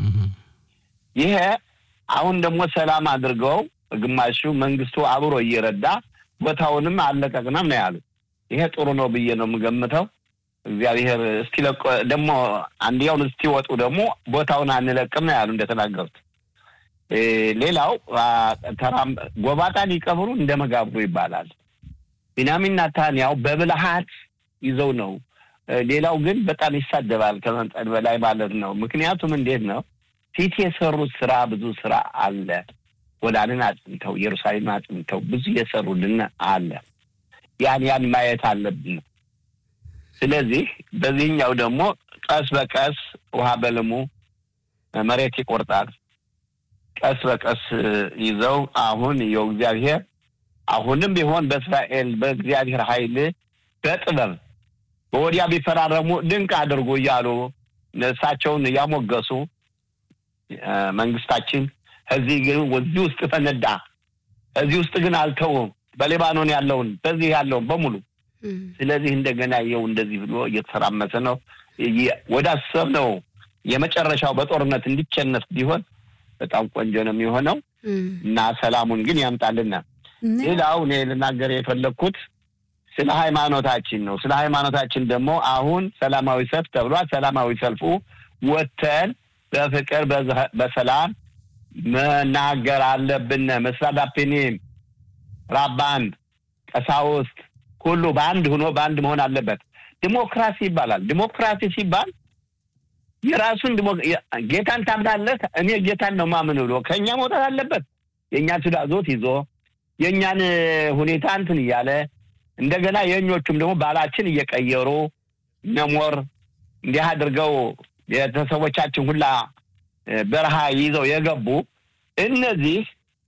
G: ይሄ አሁን ደግሞ ሰላም አድርገው ግማሹ መንግስቱ አብሮ እየረዳ ቦታውንም አለቀቅንም ነው ያሉት። ይሄ ጥሩ ነው ብዬ ነው የምገምተው። እግዚአብሔር እስኪለቆ ደግሞ አንድያውን እስኪወጡ ደግሞ ቦታውን አንለቅም ነው ያሉ እንደተናገሩት። ሌላው ተራም ጎባጣ ሊቀብሩ እንደ መጋብሩ ይባላል። ቢንያሚን ናታንያው በብልሃት ይዘው ነው። ሌላው ግን በጣም ይሳደባል ከመጠን በላይ ማለት ነው። ምክንያቱም እንዴት ነው ፊት የሰሩት ስራ ብዙ ስራ አለ። ጎላንን አጽንተው ኢየሩሳሌም አጽንተው ብዙ የሰሩልን አለ። ያን ያን ማየት አለብን። ስለዚህ በዚህኛው ደግሞ ቀስ በቀስ ውሃ በልሙ መሬት ይቆርጣል። ቀስ በቀስ ይዘው አሁን የው እግዚአብሔር አሁንም ቢሆን በእስራኤል በእግዚአብሔር ኃይል በጥበብ በወዲያ ቢፈራረሙ ድንቅ አድርጎ እያሉ እሳቸውን እያሞገሱ መንግስታችን እዚህ ግን እዚህ ውስጥ ፈነዳ፣ እዚህ ውስጥ ግን አልተውም። በሌባኖን ያለውን በዚህ ያለውን በሙሉ ስለዚህ እንደገና ይኸው እንደዚህ ብሎ እየተሰራመሰ ነው። ወደ አሰብነው የመጨረሻው በጦርነት እንዲቸነፍ ቢሆን በጣም ቆንጆ ነው የሚሆነው እና ሰላሙን ግን ያምጣልና። ሌላው እኔ ልናገር የፈለግኩት ስለ ሃይማኖታችን ነው። ስለ ሃይማኖታችን ደግሞ አሁን ሰላማዊ ሰልፍ ተብሏል። ሰላማዊ ሰልፉ ወተን በፍቅር በሰላም መናገር አለብን። መስራዳፔኔም ራባን፣ ቀሳውስት ሁሉ በአንድ ሆኖ በአንድ መሆን አለበት። ዲሞክራሲ ይባላል። ዲሞክራሲ ሲባል የራሱን ጌታን ታምናለህ፣ እኔ ጌታን ነው ማምን ብሎ ከእኛ መውጣት አለበት። የእኛን ትዕዛዞት ይዞ የእኛን ሁኔታ እንትን እያለ እንደገና የእኞቹም ደግሞ ባላችን እየቀየሩ ነሞር እንዲህ አድርገው ቤተሰቦቻችን ሁላ በረሃ ይዘው የገቡ እነዚህ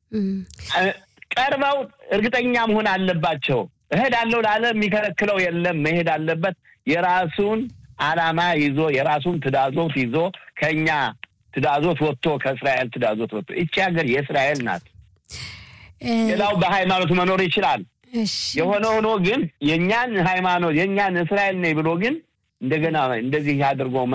G: ቀርበው እርግጠኛ መሆን አለባቸው። እሄዳለሁ ላለ የሚከለክለው የለም። መሄድ አለበት። የራሱን ዓላማ ይዞ የራሱን ትዳዞት ይዞ ከኛ ትዳዞት ወጥቶ ከእስራኤል ትዳዞት ወጥቶ ይቺ ሀገር የእስራኤል ናት። ሌላው በሃይማኖት መኖር ይችላል። የሆነ ሆኖ ግን የእኛን ሃይማኖት የእኛን እስራኤል ነኝ ብሎ ግን እንደገና እንደዚህ አድርጎ